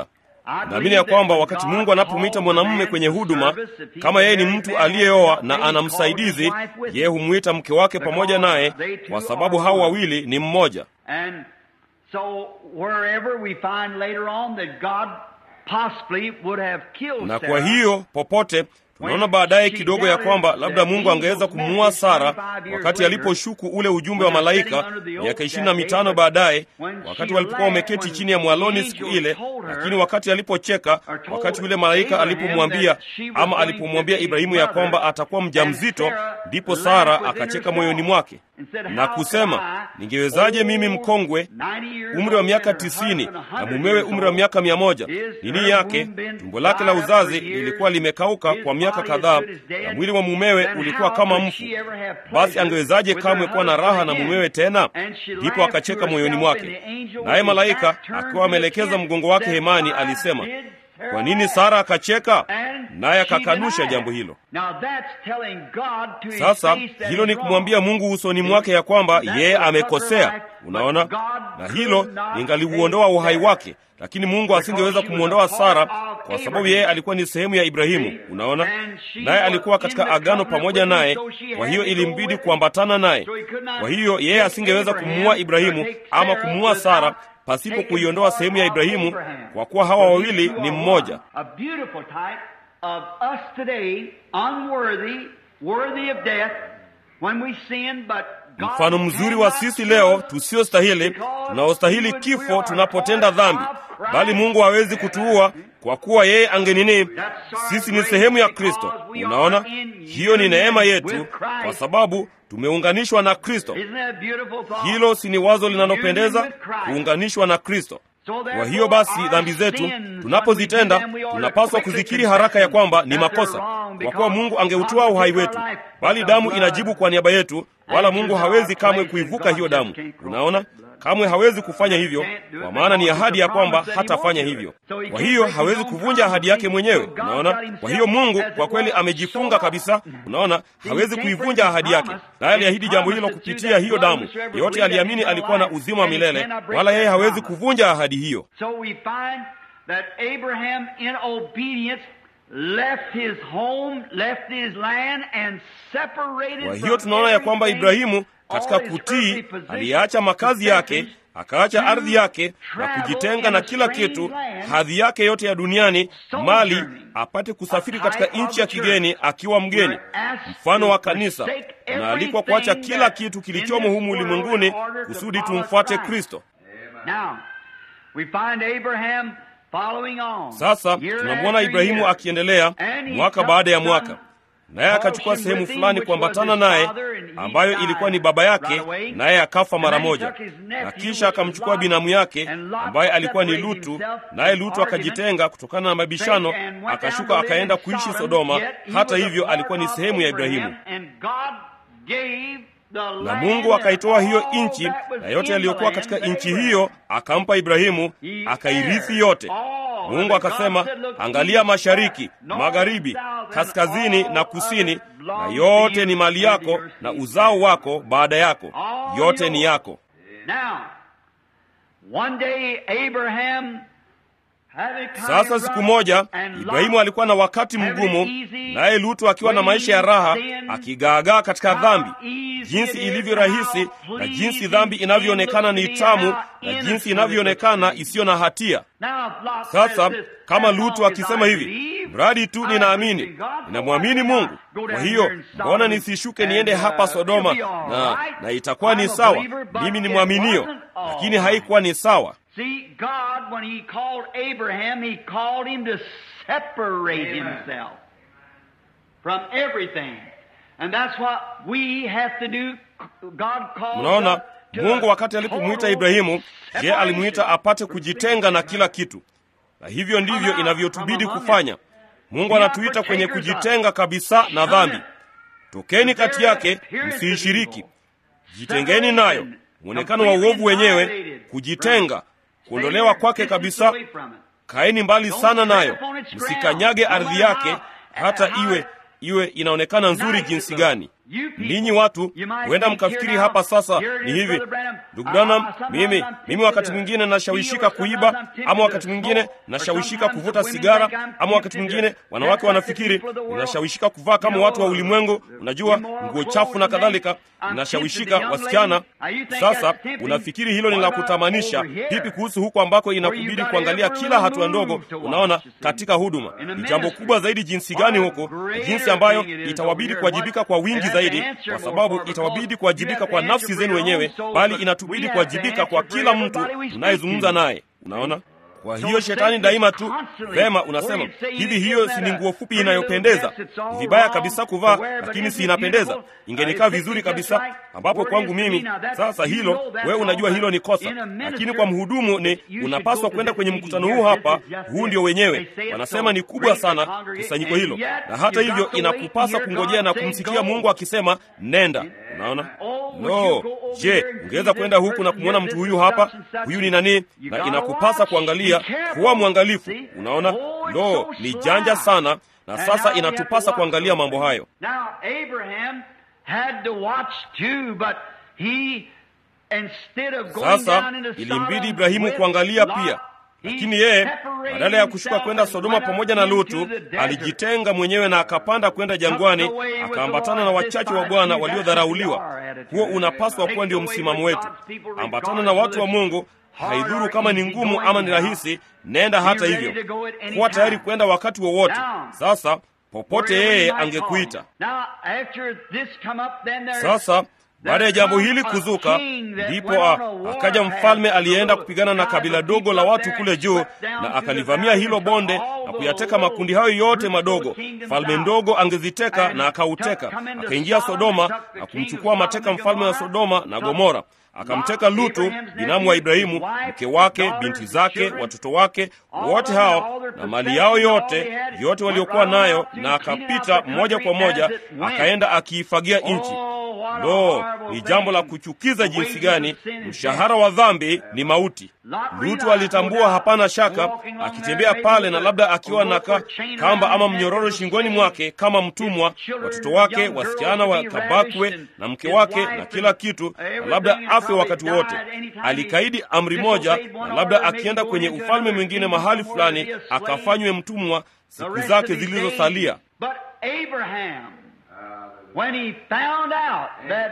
naamini ya kwamba wakati mungu anapomwita mwanamume kwenye huduma kama yeye ni mtu aliyeoa na ana msaidizi yeye humwita mke wake pamoja naye kwa sababu hao wawili ni mmoja And so wherever we find later on that God possibly would have killed na kwa Sarah, hiyo popote tunaona baadaye kidogo ya kwamba labda mungu angeweza kumuua sara wakati aliposhuku ule ujumbe wa malaika miaka ishirini na mitano baadaye wakati walipokuwa wameketi chini ya mwaloni siku ile lakini wakati alipocheka wakati yule malaika alipomwambia ama alipomwambia ibrahimu ya kwamba atakuwa mjamzito ndipo sara akacheka moyoni mwake na kusema ningewezaje mimi mkongwe umri wa miaka tisini na mumewe umri wa miaka mia moja nini yake tumbo lake la uzazi lilikuwa limekauka kwa miaka kadhaa na mwili wa mumewe ulikuwa kama mfu basi angewezaje kamwe kuwa na raha na mumewe tena ndipo akacheka moyoni mwake naye malaika akiwa ameelekeza mgongo wake hemani alisema kwa nini sara akacheka naye akakanusha jambo hilo sasa hilo ni kumwambia mungu usoni mwake ya kwamba yeye amekosea unaona na hilo lingaliuondoa uhai wake lakini mungu asingeweza kumwondoa sara kwa sababu yeye alikuwa ni sehemu ya ibrahimu unaona naye alikuwa katika agano pamoja naye kwa hiyo ilimbidi kuambatana naye kwa hiyo yeye asingeweza kumuua ibrahimu ama kumuua sara pasipo kuiondoa sehemu ya ibrahimu kwa kuwa hawa wawili ni mmoja A beautiful type of us today, unworthy, worthy of death, when we sin, but God mfano mzuri wa cannot sisi kill leo us tusiostahili tunaostahili kifo tunapotenda dhambi bali mungu hawezi kutuua kwa kuwa yeye angenini sisi ni sehemu ya kristo unaona hiyo ni neema yetu kwa sababu tumeunganishwa na kristo Isn't that a beautiful thought? hilo si ni wazo linalopendeza kuunganishwa na kristo kwa hiyo basi dhambi zetu tunapozitenda tunapaswa kuzikiri haraka ya kwamba ni makosa kwa kuwa mungu angeutoa uhai wetu bali damu inajibu kwa niaba yetu wala mungu hawezi kamwe kuivuka hiyo damu unaona kamwe hawezi kufanya hivyo kwa maana ni ahadi ya kwamba hatafanya hivyo kwa hiyo hawezi kuvunja ahadi yake mwenyewe unaona kwa hiyo mungu kwa kweli amejifunga kabisa unaona hawezi kuivunja ahadi yake naye aliahidi jambo hilo kupitia hiyo damu yeyote aliamini alikuwa na uzima wa milele wala yeye hawezi kuvunja ahadi hiyo So we find that Abraham, in obedience, left his home, left his land, and separated kwa from hiyo tunaona ya kwamba everything, ibrahimu katika all his kutii earthly possessions, aliacha makazi yake akaacha ardhi yake na kujitenga na kila kitu hadhi yake yote ya duniani mali apate kusafiri katika nchi ya kigeni akiwa mgeni mfano wa kanisa tunaalikwa kuacha kila kitu kilichomo humu ulimwenguni kusudi tumfuate kristo Now, we find Abraham following on. sasa Year tunamwona after ibrahimu year. akiendelea And he mwaka took baada ya some mwaka naye akachukua portion sehemu with him, fulani which kuambatana was his naye father, and he ambayo died ilikuwa ni baba yake right away. naye akafa mara And then he moja took his nephew, na kisha which was akamchukua Lot, binamu yake and Lot ambaye alikuwa ni separated lutu himself naye from lutu argument, akajitenga kutokana na mabishano and went down akashuka to live akaenda in kuishi Sodom, sodoma yet he hata was a hivyo alikuwa ni part of sehemu ya Abraham, ibrahimu and God gave the na land mungu akaitoa and hiyo all nchi that was na yote in yaliyokuwa the katika land to nchi Abraham. hiyo akampa ibrahimu He akairithi heired yote all mungu of it. akasema God said, "Look, angalia east, mashariki west, north, magharibi south, and kaskazini all na of kusini it na belongs to yote you ni mali and yako your na seed." uzao wako baada yako All yote ni yours. yako Now, one day Abraham had a kind sasa of siku rough, moja and Lot ibrahimu alikuwa na wakati mgumu naye lutu akiwa na maisha ya raha akigaagaa katika dhambi jinsi ilivyo rahisi na jinsi dhambi inavyoonekana ni tamu na jinsi inavyoonekana isiyo na hatia Now, if Lot sasa says this, kama as lutu long as akisema I hivi believe, mradi tu I ninaamini believe in God, ninamwamini why mungu not go kwa down hiyo here in mbona Sodom nisishuke and, niende uh, hapa sodoma it'll be all na, right. na itakuwa ni I'm a sawa believer, but mimi ni it mwaminio wasn't all lakini right. haikuwa ni sawa See, God, when He called Abraham, He called him to separate himself from everything. And that's what we have to do. God calls mnaona us to mungu a wakati alipomwita total ibrahimu je separation. alimwita apate kujitenga na kila kitu na hivyo ndivyo inavyotubidi kufanya mungu anatuita kwenye kujitenga kabisa na dhambi tokeni kati yake msiishiriki jitengeni nayo mwonekano wa uovu wenyewe kujitenga kuondolewa kwake kabisa kaeni mbali sana nayo msikanyage ardhi yake hata iwe iwe inaonekana nzuri jinsi gani ninyi watu huenda mkafikiri hapa sasa ni hivi ndugu branham mimi mimi wakati mwingine nashawishika kuiba ama wakati mwingine nashawishika kuvuta sigara ama wakati mwingine wanawake wanafikiri ninashawishika kuvaa kama watu wa ulimwengu unajua nguo chafu na kadhalika ninashawishika wasichana sasa unafikiri hilo ni la kutamanisha vipi kuhusu huko ambako inakubidi kuangalia kila hatua ndogo unaona katika huduma ni jambo kubwa zaidi jinsi gani huko jinsi ambayo itawabidi kuwajibika kwa wingi zaidi kwa sababu itawabidi kuwajibika kwa nafsi zenu wenyewe bali inatubidi kuwajibika kwa kila mtu unayezungumza naye unaona kwa hiyo shetani daima tu vema unasema hivi hiyo si ni nguo fupi inayopendeza ni vibaya kabisa kuvaa lakini si inapendeza ingenikaa vizuri kabisa ambapo kwangu mimi sasa hilo wewe unajua hilo ni kosa lakini kwa mhudumu ni unapaswa kwenda kwenye mkutano huu hapa huu ndio wenyewe wanasema ni kubwa sana kusanyiko hilo na hata hivyo inakupasa kungojea na kumsikia mungu akisema nenda unaona no je ungeweza kwenda huku na kumwona mtu huyu hapa huyu ni nani na inakupasa kuangalia kuwa mwangalifu unaona lo ni janja sana na sasa inatupasa kuangalia mambo hayo Now, Abraham had to watch too, but he, instead of going sasa down into ilimbidi Sodom ibrahimu with kuangalia Lot, pia he lakini yeye separated badala ya kushuka himself kwenda and sodoma went pamoja na up lutu into the desert. alijitenga mwenyewe na akapanda kwenda jangwani akaambatana na wachache wa bwana waliodharauliwa huo unapaswa kuwa ndio msimamo wetu ambatana na watu wa mungu haidhuru kama ni ngumu ama ni rahisi nenda hata hivyo kuwa tayari kwenda wakati wowote sasa popote yeye angekuita Now, after this come up, then there- sasa baada ya jambo hili kuzuka ndipo a- akaja mfalme aliyeenda kupigana na kabila dogo la watu kule juu na akalivamia hilo bonde na kuyateka makundi hayo yote madogo mfalme ndogo angeziteka na akauteka akaingia sodoma na kumchukua mateka mfalme wa sodoma na gomora akamteka lutu binamu wa ibrahimu mke wake binti zake watoto wake wote hao na mali yao yote yote waliokuwa nayo na akapita moja kwa moja akaenda akiifagia nchi lo ni jambo la kuchukiza jinsi gani mshahara wa dhambi ni mauti lutu alitambua hapana shaka akitembea pale na labda akiwa na ka, kamba ama mnyororo shingoni mwake kama mtumwa watoto wake wasichana wakabakwe na mke wake na kila kitu na labda afe wakati wote alikaidi amri moja na labda akienda kwenye ufalme mwingine mahali fulani akafanywe mtumwa siku zake zilizosalia But Abraham, when he found out that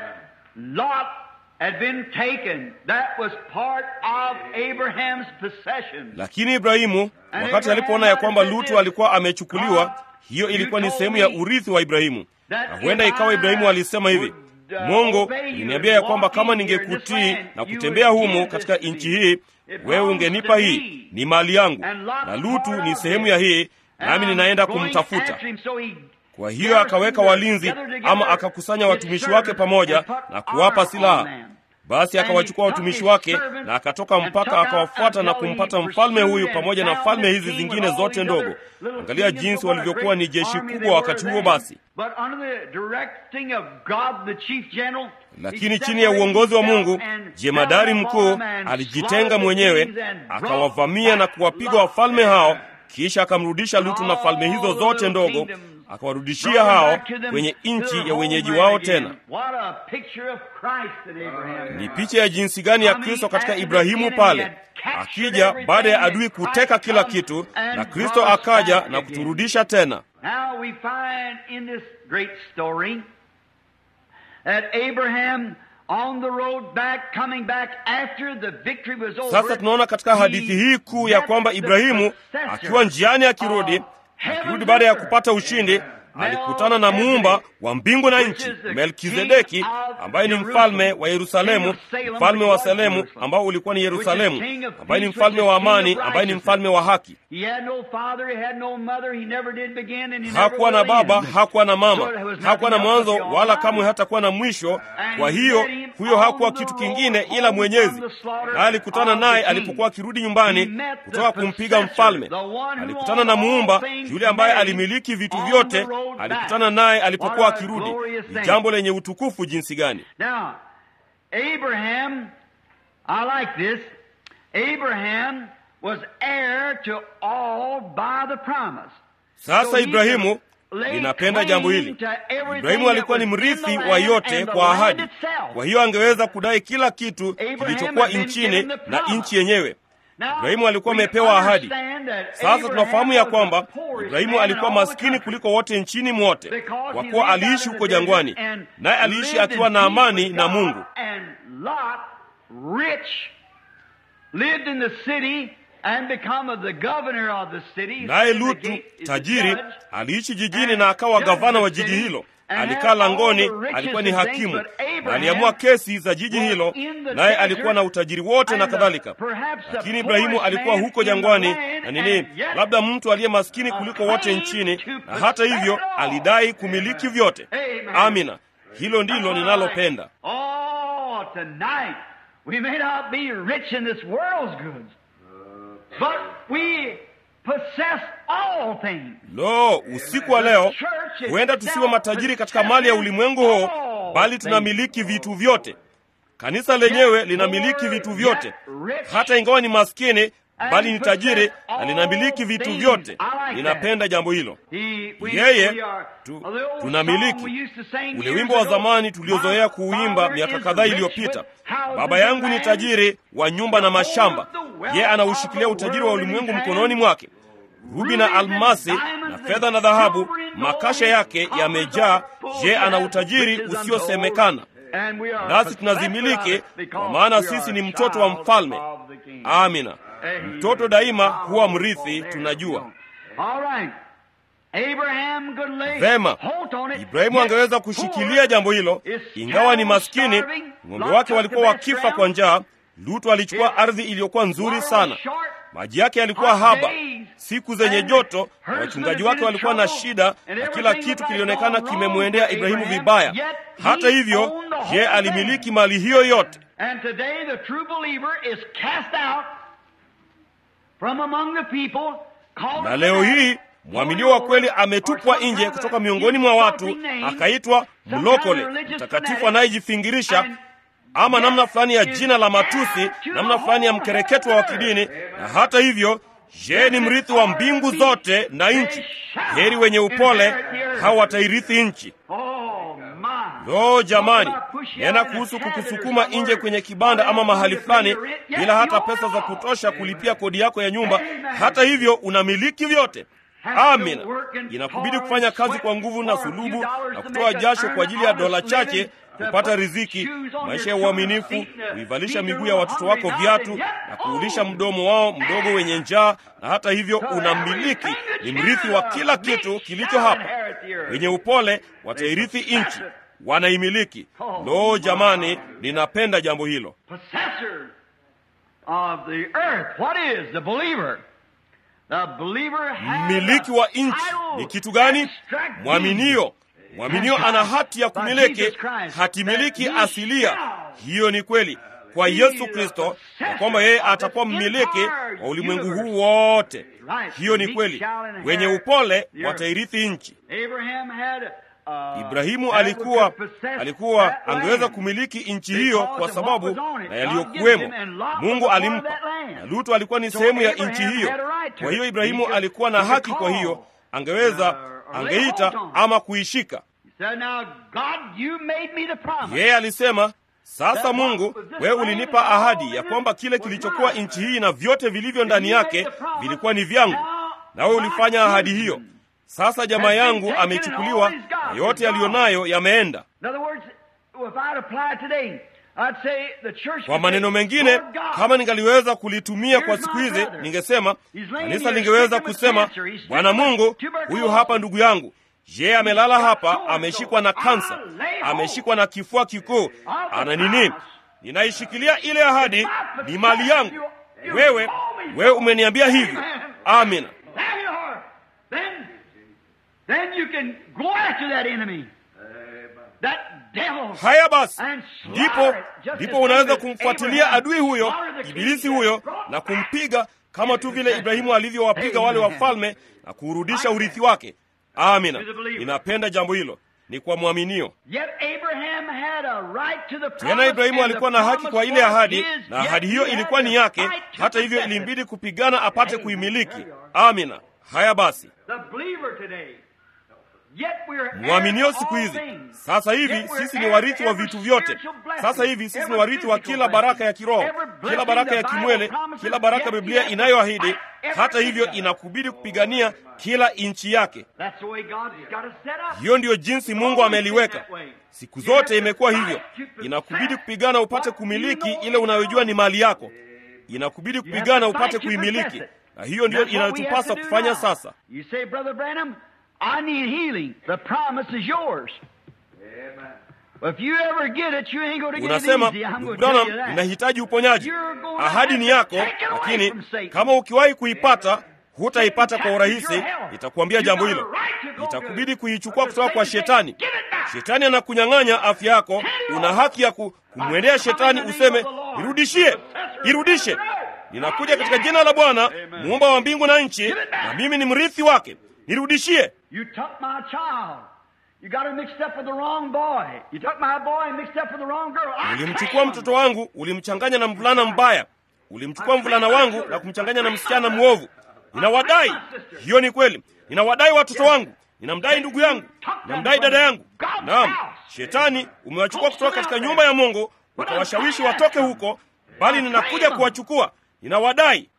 Lot had been taken, that was part of Abraham's possession. lakini ibrahimu wakati alipoona ya kwamba lutu alikuwa amechukuliwa hiyo ilikuwa ni sehemu ya urithi wa ibrahimu na huenda ikawa ibrahimu alisema hivi mungu uliniambia ya kwamba kama ningekutii na kutembea humo katika nchi hii wewe ungenipa hii ni mali yangu na lutu ni sehemu ya hii nami ninaenda kumtafuta kwa hiyo akaweka walinzi ama akakusanya watumishi wake pamoja na kuwapa silaha basi akawachukua watumishi wake na akatoka mpaka akawafuata na kumpata mfalme huyu pamoja na falme hizi zingine zote ndogo angalia jinsi walivyokuwa ni jeshi kubwa wakati huo basi lakini chini ya uongozi wa mungu jemadari mkuu alijitenga mwenyewe akawavamia na kuwapiga wafalme hao kisha akamrudisha lutu na falme hizo zote ndogo akawarudishia hao kwenye nchi ya wenyeji wao tena ni picha ya jinsi gani ya kristo katika ibrahimu pale akija baada ya adui kuteka kila kitu na kristo akaja na kuturudisha tena Now we find in this great story that Abraham on the road back, coming back after the victory was over. sasa tunaona katika hadithi hii kuu ya kwamba ibrahimu akiwa njiani akirudi akirudi baada ya kupata ushindi alikutana na muumba wa mbingu na nchi melkizedeki ambaye ni mfalme wa yerusalemu mfalme wa salemu ambao ulikuwa ni yerusalemu ambaye ni mfalme wa amani ambaye ni mfalme wa haki He had no father, he had no mother, he never did begin and he never hakuwa na will baba end. hakuwa na mama So there was hakuwa na nothing mwanzo else but the wala Almighty. kamwe hatakuwa na mwisho kwa hiyo huyo hakuwa kitu kingine ila mwenyezi na alikutana naye alipokuwa akirudi nyumbani kutoka kumpiga mfalme alikutana na muumba yule ambaye alimiliki vitu vyote alikutana naye alipokuwa akirudi ni jambo lenye utukufu jinsi gani Now, Abraham, I like this. Abraham was heir to all by the promise. sasa ibrahimu Ninapenda jambo hili. Ibrahimu alikuwa ni mrithi wa yote kwa ahadi, kwa hiyo angeweza kudai kila kitu kilichokuwa nchini na nchi yenyewe. Ibrahimu alikuwa amepewa ahadi. Sasa tunafahamu ya kwamba Ibrahimu alikuwa maskini kuliko wote nchini mwote, kwa kuwa aliishi huko jangwani, naye aliishi akiwa na amani na Mungu. Naye Lutu tajiri aliishi jijini na akawa gavana wa jiji hilo. Alikaa langoni, alikuwa ni hakimu na aliamua kesi za jiji hilo, naye alikuwa na utajiri wote na kadhalika. Lakini Ibrahimu alikuwa huko jangwani na nini, labda mtu aliye maskini kuliko wote nchini, na hata hivyo alidai kumiliki vyote. Amina, hilo ndilo ninalopenda. Lo, usiku wa leo huenda tusiwe matajiri katika mali ya ulimwengu huu, bali tunamiliki vitu vyote. Kanisa lenyewe linamiliki vitu vyote, hata ingawa ni maskini, bali ni tajiri na linamiliki vitu vyote. Ninapenda jambo hilo. Yeye tu, tunamiliki ule wimbo wa zamani tuliozoea kuuimba miaka kadhaa iliyopita, baba yangu ni tajiri wa nyumba na mashamba, yeye anaushikilia utajiri wa ulimwengu mkononi mwake rubi na almasi na fedha na dhahabu, makasha yake yamejaa. Je, ana utajiri usiosemekana, nasi tunazimiliki, kwa maana sisi ni mtoto wa mfalme. Amina. Mtoto daima huwa mrithi, tunajua vema. Ibrahimu angeweza kushikilia jambo hilo, ingawa ni maskini. Ng'ombe wake walikuwa wakifa kwa njaa. Lutu alichukua ardhi iliyokuwa nzuri sana maji yake yalikuwa haba, siku zenye joto, na wachungaji wake walikuwa na shida, na kila kitu kilionekana kimemwendea Ibrahimu vibaya. Hata hivyo, je, alimiliki mali hiyo yote? Na leo hii mwaminio wa kweli ametupwa nje kutoka miongoni mwa watu, akaitwa mlokole, mtakatifu anayejifingirisha ama namna fulani ya jina la matusi, namna fulani ya mkereketwa wa kidini. Na hata hivyo, je, ni mrithi wa mbingu zote na nchi. Heri wenye upole, hao watairithi nchi. Lo, jamani, nena kuhusu kukusukuma nje kwenye kibanda ama mahali fulani bila hata pesa za kutosha kulipia kodi yako ya nyumba. Hata hivyo, unamiliki vyote. Amina. Inakubidi kufanya kazi kwa nguvu na sulubu na kutoa jasho kwa ajili ya dola chache kupata riziki, maisha ya uaminifu, kuivalisha miguu ya watoto wako viatu na kuulisha mdomo wao mdogo wenye njaa. Na hata hivyo unamiliki, ni mrithi wa kila kitu kilicho hapa. Wenye upole watairithi nchi, wanaimiliki. Lo, jamani, ninapenda jambo hilo. Mmiliki wa nchi ni kitu gani? Mwaminio. Mwaminio ana hati ya kumiliki, hatimiliki asilia. Hiyo ni kweli kwa Yesu Kristo, ya kwamba yeye atakuwa mmiliki wa ulimwengu huu wote. Hiyo ni kweli. Wenye upole watairithi nchi. Ibrahimu alikuwa alikuwa angeweza kumiliki nchi hiyo kwa sababu na yaliyokuwemo Mungu alimpa, na Lutu alikuwa ni sehemu ya nchi hiyo. Kwa hiyo Ibrahimu alikuwa na haki, kwa hiyo angeweza angeita ama kuishika. Yeye alisema, sasa Mungu, wewe ulinipa ahadi ya kwamba kile kilichokuwa nchi hii na vyote vilivyo ndani yake vilikuwa ni vyangu, nawe ulifanya ahadi hiyo. Sasa jamaa yangu amechukuliwa na yote yaliyo nayo yameenda. Kwa maneno mengine, kama ningaliweza kulitumia kwa siku hizi, ningesema kanisa lingeweza kusema, Bwana Mungu, huyu hapa ndugu yangu, je, amelala hapa, ameshikwa na kansa, ameshikwa na kifua kikuu, ana nini? Ninaishikilia ile ahadi, ni mali yangu. Wewe wewe umeniambia hivyo. Amina. Haya basi, ndipo ndipo unaweza kumfuatilia adui huyo, ibilisi huyo, na kumpiga kama tu vile Ibrahimu alivyowapiga wale wafalme na kuurudisha urithi wake. Amina, ninapenda jambo hilo, ni kwa mwaminio. Tena Ibrahimu alikuwa na haki kwa ile ahadi, na ahadi hiyo ilikuwa ni yake. Hata hivyo, ilimbidi kupigana apate kuimiliki. Amina. Haya basi mwaminio siku hizi. Sasa hivi sisi ni warithi wa vitu vyote. Sasa hivi sisi ni warithi wa kila baraka ya kiroho, kila baraka ya kimwele, kila baraka Biblia inayoahidi. Hata hivyo, inakubidi kupigania kila inchi yake. Hiyo ndiyo jinsi Mungu ameliweka. Siku zote imekuwa hivyo. Inakubidi kupigana upate kumiliki ile unayojua ni mali yako. Inakubidi kupigana upate kuimiliki, na hiyo ndiyo inayotupasa kufanya sasa. Unasema, ndugu Branham, ninahitaji uponyaji. Ahadi ni yako, lakini kama ukiwahi kuipata hutaipata kwa urahisi. Nitakuambia jambo hilo, itakubidi kuichukua kutoka kwa Shetani. Shetani anakunyang'anya afya yako. Una haki ya kumwendea Shetani useme, irudishie, irudishe. Ninakuja katika jina la Bwana muumba wa mbingu na nchi, na mimi ni mrithi wake, nirudishie. Ulimchukua mtoto wangu, ulimchanganya na mvulana mbaya. Ulimchukua mvulana wangu na kumchanganya na msichana mwovu. Ninawadai. Hiyo ni kweli. Ninawadai watoto wangu, ninamdai ndugu yangu, ninamdai dada yangu. Naam, Shetani umewachukua kutoka katika nyumba ya Mungu ukawashawishi watoke huko, bali ninakuja kuwachukua. Ninawadai.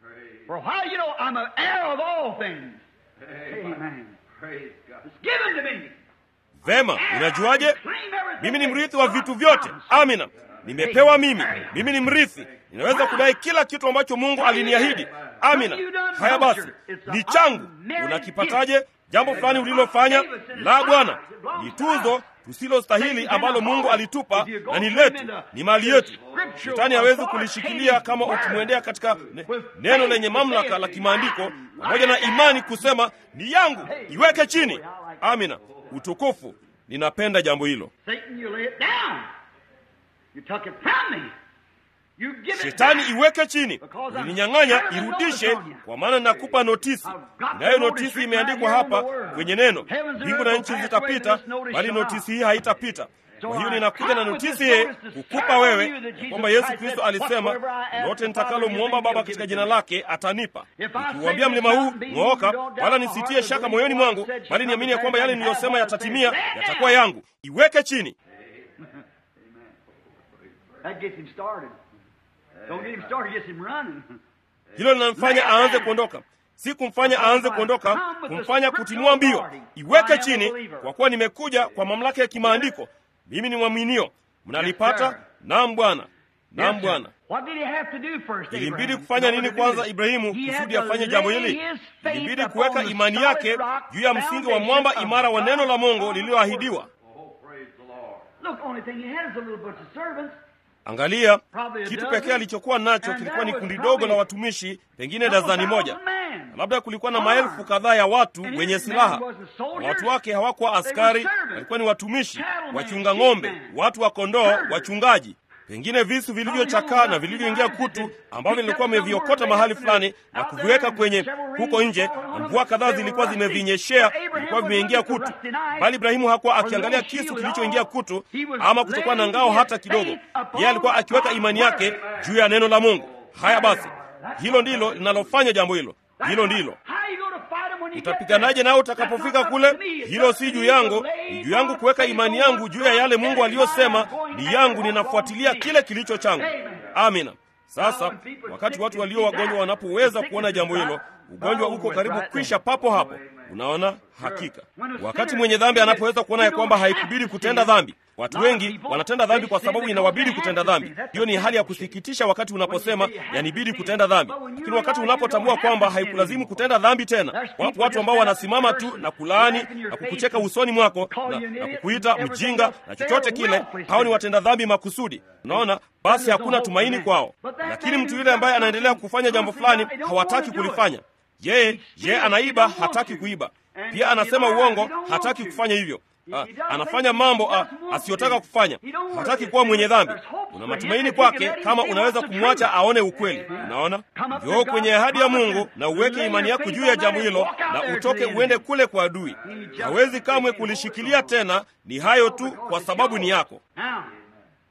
Vema, unajuaje? Mimi ni mrithi wa vitu vyote. Amina, nimepewa mimi. Mimi ni mrithi, ninaweza kudai kila kitu ambacho Mungu aliniahidi. Amina. Haya basi, ni changu. Unakipataje? Jambo fulani ulilofanya? La, Bwana, ni tuzo tusilostahili ambalo Mungu alitupa na ni letu, ni mali yetu. Shetani hawezi kulishikilia kama ukimwendea katika ne, neno lenye mamlaka la kimaandiko pamoja na imani kusema ni yangu, iweke chini. Amina, utukufu. Ninapenda jambo hilo. Shetani, iweke chini, ulininyang'anya, irudishe, kwa maana ninakupa notisi. Inayo notisi imeandikwa hapa kwenye neno, mbingu na nchi zitapita, bali notisi hii haitapita. Kwa hiyo ninakuja na notisi hii kukupa wewe kwamba Yesu Kristo alisema, lote nitakalomwomba Baba katika jina lake atanipa. Nikiuambia mlima huu ng'ooka, wala nisitie shaka moyoni mwangu, bali niamini ya kwamba yale niliyosema yatatimia, yatakuwa yangu. Iweke chini. Hilo linamfanya aanze kuondoka, si kumfanya aanze kuondoka, kumfanya kutimua mbio. Iweke chini, kwa kuwa nimekuja kwa mamlaka ya kimaandiko. Mimi ni mwaminio. Mnalipata? Naam Bwana, naam Bwana. Ilimbidi kufanya nini kwanza Ibrahimu kusudi afanye jambo hili? Ilimbidi kuweka imani yake juu ya msingi wa mwamba imara wa neno la Mungu lililoahidiwa. Angalia, kitu pekee alichokuwa nacho kilikuwa ni kundi dogo la watumishi, pengine dazani moja, na labda kulikuwa na maelfu kadhaa ya watu wenye silaha, na watu wake hawakuwa askari, walikuwa ni watumishi, wachunga ng'ombe, watu wa kondoo, wachungaji pengine visu vilivyochakaa na vilivyoingia kutu ambavyo vilikuwa vimeviokota mahali fulani na kuviweka kwenye huko nje, na mvua kadhaa zilikuwa zimevinyeshea, vilikuwa vimeingia kutu. Bali Ibrahimu hakuwa akiangalia kisu kilichoingia kutu ama kutokuwa na ngao hata kidogo. Yeye alikuwa akiweka imani yake juu ya neno la Mungu. Haya basi, hilo ndilo linalofanya jambo hilo. Hilo ndilo utapiganaje nao utakapofika kule? Hilo si juu yangu, ni juu yangu kuweka imani yangu juu ya yale Mungu aliyosema ni yangu. Ninafuatilia kile kilicho changu. Amina. Sasa wakati watu walio wagonjwa wanapoweza kuona jambo hilo, ugonjwa uko karibu kwisha papo hapo. Unaona, hakika wakati mwenye dhambi anapoweza kuona ya kwamba haikubidi kutenda dhambi. Watu wengi wanatenda dhambi kwa sababu inawabidi kutenda dhambi. Hiyo ni hali ya kusikitisha wakati unaposema yanibidi kutenda dhambi, lakini wakati unapotambua kwamba haikulazimu kutenda dhambi tena. Wapo watu ambao wanasimama tu na kulaani na kukucheka usoni mwako na, na kukuita mjinga na chochote kile. Hao ni watenda dhambi makusudi. Unaona, basi hakuna tumaini kwao. Lakini mtu yule ambaye anaendelea kufanya jambo fulani hawataki kulifanya yeye ye anaiba, hataki kuiba. Pia anasema uongo, hataki kufanya hivyo. Ha, anafanya mambo ha, asiyotaka kufanya, hataki kuwa mwenye dhambi. Una matumaini kwake kama unaweza kumwacha aone ukweli. Unaona, njoo kwenye ahadi ya Mungu na uweke imani yako juu ya jambo hilo, na utoke uende kule kwa adui. Hawezi kamwe kulishikilia tena. Ni hayo tu, kwa sababu ni yako.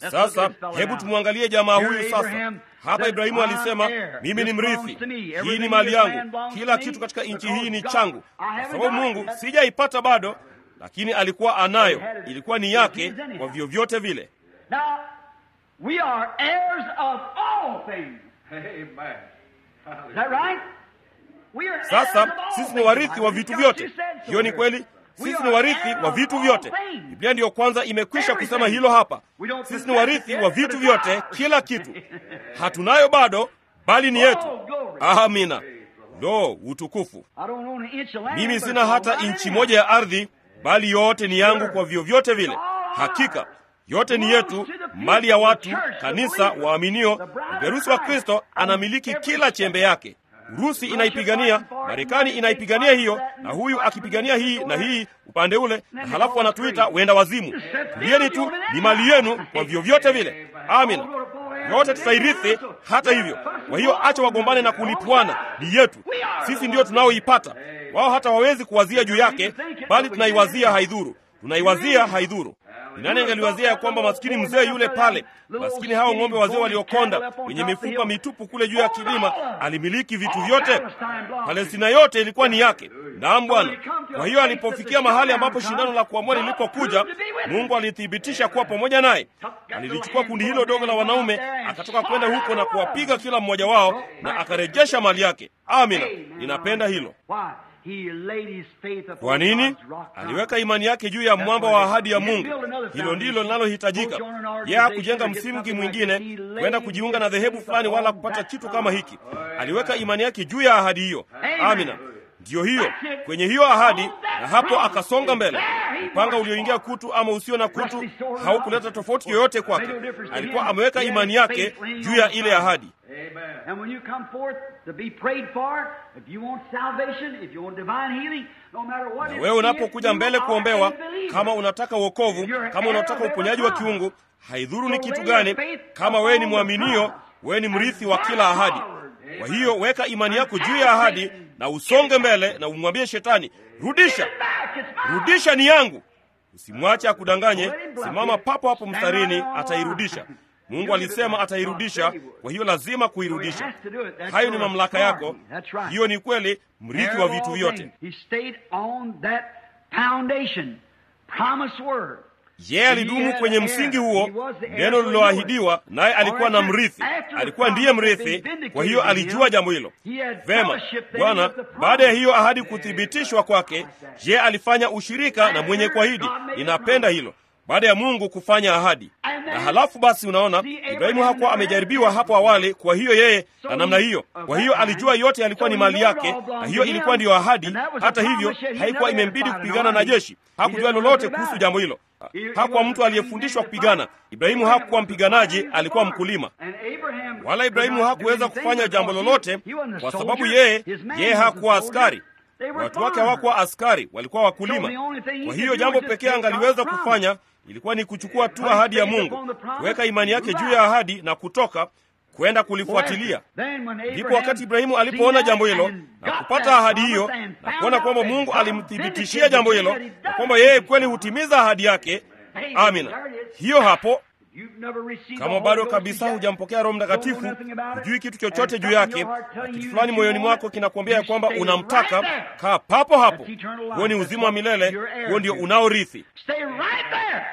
Sasa hebu tumwangalie jamaa huyu sasa. Hapa Ibrahimu alisema, mimi ni mrithi, hii ni mali yangu, kila kitu katika nchi hii ni changu, kwa sababu Mungu sijaipata bado, lakini alikuwa anayo, ilikuwa ni yake kwa vyovyote vile. Now, we are heirs of all things. Is that right? We are heirs Sasa of all sisi ni things. warithi wa I vitu think vyote. you said so Hiyo ni there. kweli. We Sisi are ni warithi heirs wa of vitu all vyote. things. Biblia ndiyo kwanza imekwisha kusema Everything. hilo hapa. We don't Sisi ni possess warithi it wa yet, vitu but it's vyote, ours. kila kitu. Hatunayo bado, bali ni yetu. Oh, glory. Amina. Lo, utukufu! I don't own an inch of land, Mimi but sina it's hata all right inchi anyhow. moja ya ardhi, bali yote ni yangu kwa vyovyote vile. Hakika yote ni yetu, mali ya watu, kanisa, waaminio. Mperusi wa Kristo anamiliki kila chembe yake. Urusi inaipigania, Marekani inaipigania hiyo, na huyu akipigania hii na hii upande ule, na halafu wanatuita wenda wazimu. Tulieni tu, ni mali yenu kwa vyovyote vile. Amina. Yote tutairithi hata hivyo. Kwa hiyo acha wagombane na kulipuana, ni yetu. Sisi ndiyo tunaoipata. Wao hata wawezi kuwazia juu yake, bali tunaiwazia haidhuru. Tunaiwazia haidhuru. Ni nani angeliwazia ya kwamba maskini mzee yule pale, maskini hao ng'ombe wazee waliokonda wenye mifupa mitupu kule juu ya kilima, alimiliki vitu vyote? Palestina yote ilikuwa ni yake. Naam Bwana. Kwa hiyo alipofikia mahali ambapo shindano la kuamua lilipokuja, Mungu alithibitisha kuwa pamoja naye. Alilichukua kundi hilo dogo la wanaume, akatoka kwenda huko na kuwapiga kila mmoja wao, na akarejesha mali yake. Amina, ninapenda hilo. Why? He laid his faith upon Kwa nini? God's rock. Aliweka imani yake juu ya mwamba wa ahadi ya Mungu. Hilo ndilo linalohitajika. Yeye hakujenga msingi mwingine kwenda kujiunga na dhehebu fulani wala kupata kitu kama hiki. Aliweka imani yake juu ya ahadi hiyo. Amina. Ndiyo hiyo, kwenye hiyo ahadi, na hapo akasonga mbele. Upanga ulioingia kutu ama usio na kutu haukuleta tofauti yoyote kwake. Alikuwa ameweka imani yake juu ya ile ahadi. And when you come forth to be prayed for, if you want salvation, if you want divine healing, no matter what Na it wewe is, unapokuja you mbele are kuombewa, a believer. kama unataka wokovu, kama unataka uponyaji wa kiungu, haidhuru ni kitu gani, kama wewe ni mwaminio, wewe ni mrithi wa kila ahadi. Kwa hiyo weka imani yako juu ya ahadi na usonge mbele na umwambie shetani, rudisha, Back, it's mine. rudisha ni yangu. Usimwache akudanganye, simama papo hapo mstarini, atairudisha. Mungu alisema atairudisha, kwa hiyo lazima kuirudisha. Hayo ni mamlaka yako. Hiyo ni kweli, mrithi wa vitu vyote. He stayed on that foundation, promised word. Yeye alidumu kwenye msingi huo, neno lililoahidiwa, naye alikuwa na mrithi, alikuwa ndiye mrithi. Kwa hiyo alijua jambo hilo vema. Bwana, baada ya hiyo ahadi kuthibitishwa kwake, je, alifanya ushirika na mwenye kuahidi. Ninapenda hilo, baada ya Mungu kufanya ahadi. Na halafu basi, unaona Ibrahimu hakuwa amejaribiwa hapo awali, kwa hiyo yeye na namna hiyo, kwa hiyo alijua yote yalikuwa ni mali yake, na hiyo ilikuwa ndiyo ahadi. Hata hivyo, haikuwa imembidi kupigana na jeshi. Hakujua lolote kuhusu jambo hilo. Hakuwa mtu aliyefundishwa kupigana. Ibrahimu hakuwa mpiganaji, alikuwa mkulima. Wala Ibrahimu hakuweza kufanya jambo lolote kwa sababu yeye yeye hakuwa askari. Watu wake hawakuwa askari, walikuwa wakulima. Kwa hiyo jambo pekee angaliweza kufanya ilikuwa ni kuchukua tu ahadi ya Mungu, kuweka imani yake juu ya ahadi na kutoka kwenda kulifuatilia. Ndipo wakati Ibrahimu alipoona jambo hilo na kupata ahadi hiyo na kuona kwamba Mungu alimthibitishia jambo hilo na kwamba yeye kweli hutimiza ahadi yake. Amina, hiyo hapo. Kama bado kabisa hujampokea Roho Mtakatifu, hujui kitu chochote juu yake, na kitu fulani moyoni mwako kinakuambia ya kwamba unamtaka, kaa papo hapo. Huo ni uzima wa milele, huo ndio unaorithi. Stay right there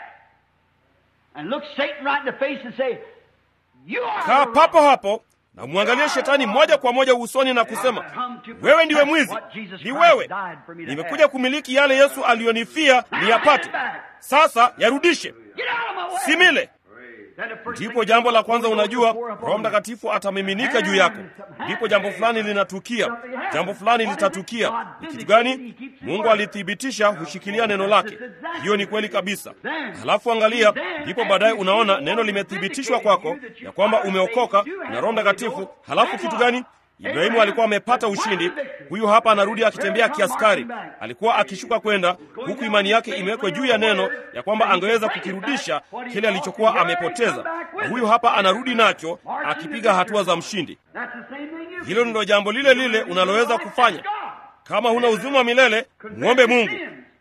and look Satan right in the face and say, you are Kaa the papo hapo na mwangalie shetani moja kwa moja usoni na kusema, wewe ndiwe mwizi, ni wewe. Nimekuja kumiliki yale Yesu aliyonifia niyapate. Sasa yarudishe, Get out of my way. simile. Then the first Ndipo thing jambo la you kwanza know, unajua, pour upon Roho you. Mtakatifu atamiminika juu yako. Ndipo jambo fulani linatukia, jambo fulani litatukia. Ni kitu gani? Mungu alithibitisha, hushikilia neno lake. Hiyo ni kweli kabisa. Halafu angalia, ndipo baadaye unaona neno limethibitishwa kwako ya kwamba umeokoka na Roho Mtakatifu. Halafu kitu gani? Ibrahimu alikuwa amepata ushindi. Huyu hapa anarudi akitembea kiaskari, alikuwa akishuka kwenda huku, imani yake imewekwa juu ya neno ya kwamba angeweza kukirudisha kile alichokuwa amepoteza, na huyu hapa anarudi nacho akipiga hatua za mshindi. That's the same thing you Hilo ndilo jambo lile lile unaloweza kufanya. Kama huna uzima wa milele, mwombe Mungu.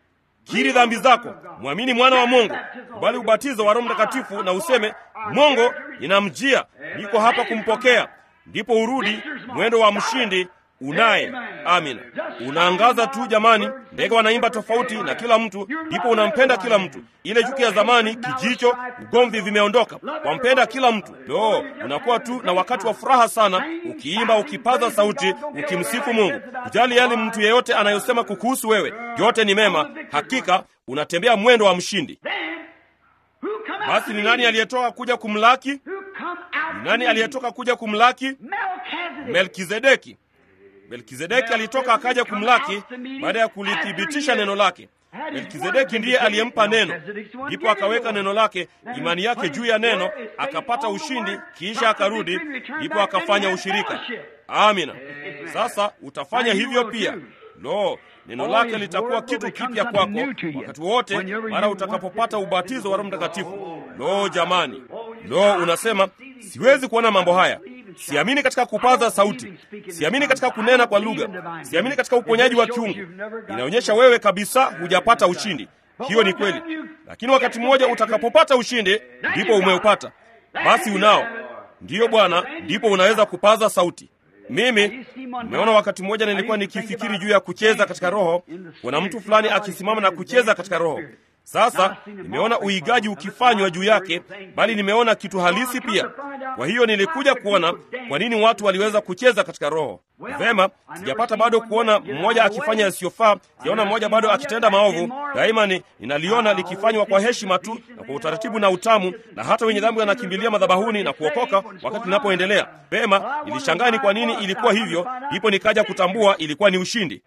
kiri dhambi zako, mwamini mwana wa Mungu, kubali ubatizo wa Roho Mtakatifu na useme, Mungu, ninamjia, niko hapa kumpokea, ndipo urudi mwendo wa mshindi unaye. Amina. Unaangaza tu jamani, ndege wanaimba tofauti na kila mtu, ndipo unampenda kila mtu. Ile chuki ya zamani, kijicho, ugomvi vimeondoka, wampenda kila mtu. Lo, unakuwa tu na wakati wa furaha sana, ukiimba, ukipaza sauti, ukimsifu Mungu. Ujali yale mtu yeyote anayosema kukuhusu wewe, yote ni mema. Hakika unatembea mwendo wa mshindi. Basi ni nani aliyetoka kuja kumlaki? Ni nani aliyetoka kuja kumlaki? Melkizedeki. Melkizedeki alitoka akaja kumlaki baada ya kulithibitisha neno lake. Melkizedeki ndiye aliyempa neno, ndipo akaweka neno lake, imani yake juu ya neno, akapata ushindi, kisha akarudi, ndipo akafanya ushirika. Amina. Sasa utafanya hivyo pia. Lo, neno lake litakuwa kitu kipya kwako wakati wote mara utakapopata ubatizo wa Roho Mtakatifu. Lo jamani, lo, unasema siwezi kuona mambo haya Siamini katika kupaza sauti, siamini katika kunena kwa lugha, siamini katika uponyaji wa kiungu. Inaonyesha wewe kabisa hujapata ushindi. Hiyo ni kweli, lakini wakati mmoja utakapopata ushindi, ndipo umeupata. Basi unao, ndiyo Bwana, ndipo unaweza kupaza sauti. Mimi nimeona wakati mmoja nilikuwa nikifikiri juu ya kucheza katika roho. Kuna mtu fulani akisimama na kucheza katika roho. Sasa nimeona uigaji ukifanywa juu yake, bali nimeona kitu halisi pia. Kwa hiyo nilikuja kuona kwa nini watu waliweza kucheza katika roho. Vema, sijapata bado kuona mmoja akifanya yasiyofaa, sijaona mmoja bado akitenda maovu. Daima ni ninaliona likifanywa kwa heshima tu na kwa utaratibu na utamu, na hata wenye dhambi wanakimbilia madhabahuni na kuokoka wakati linapoendelea. Vema, nilishangaa ni kwa nini ilikuwa hivyo, ndipo nikaja kutambua ilikuwa ni ushindi.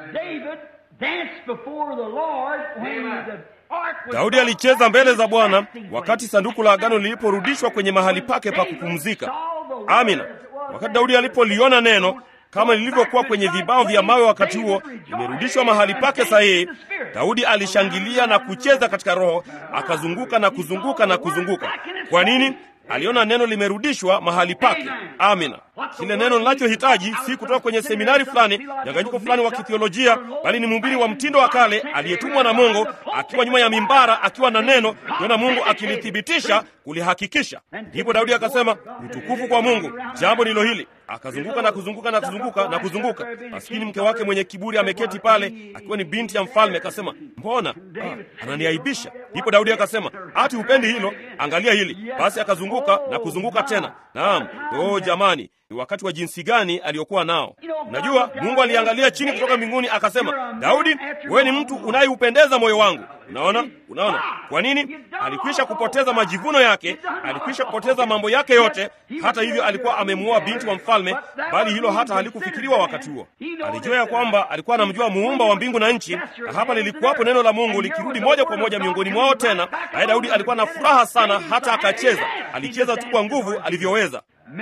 Daudi alicheza mbele za Bwana wakati sanduku la agano liliporudishwa kwenye mahali pake pa kupumzika. Amina. Wakati Daudi alipoliona neno kama lilivyokuwa kwenye vibao vya mawe wakati huo limerudishwa mahali pake sahihi, Daudi alishangilia na kucheza katika roho, akazunguka na kuzunguka na kuzunguka. Kwa nini? Aliona neno limerudishwa mahali pake. Amina. Kile neno linachohitaji si kutoka kwenye seminari fulani, mchanganyiko fulani wa kithiolojia, bali ni mhubiri wa mtindo wa kale aliyetumwa na Mungu, akiwa nyuma ya mimbara, akiwa na neno, kiona Mungu akilithibitisha, kulihakikisha. Ndipo Daudi akasema, utukufu kwa Mungu, jambo ndilo hili. Akazunguka na kuzunguka na kuzunguka na kuzunguka. Maskini mke wake mwenye kiburi ameketi pale, akiwa ni binti ya mfalme. Akasema, mbona ah, ananiaibisha? Ndipo Daudi akasema, ati upendi hilo? Angalia hili basi. Akazunguka na kuzunguka tena. Naam, oh jamani, ni wakati wa jinsi gani aliyokuwa nao! Unajua, Mungu aliangalia chini kutoka mbinguni akasema, Daudi, wewe ni mtu unayeupendeza moyo wangu. Unaona, unaona kwa nini? Alikwisha kupoteza majivuno yake, alikwisha kupoteza mambo yake yote. Hata hivyo, alikuwa amemuoa binti wa mfalme, bali hilo hata halikufikiriwa wakati huo. Alijua ya kwamba alikuwa anamjua muumba wa mbingu na nchi, na hapa lilikuwapo neno la Mungu likirudi moja kwa moja miongoni mwao tena. Naye Daudi alikuwa na furaha sana, hata akacheza. Alicheza tu kwa nguvu alivyoweza.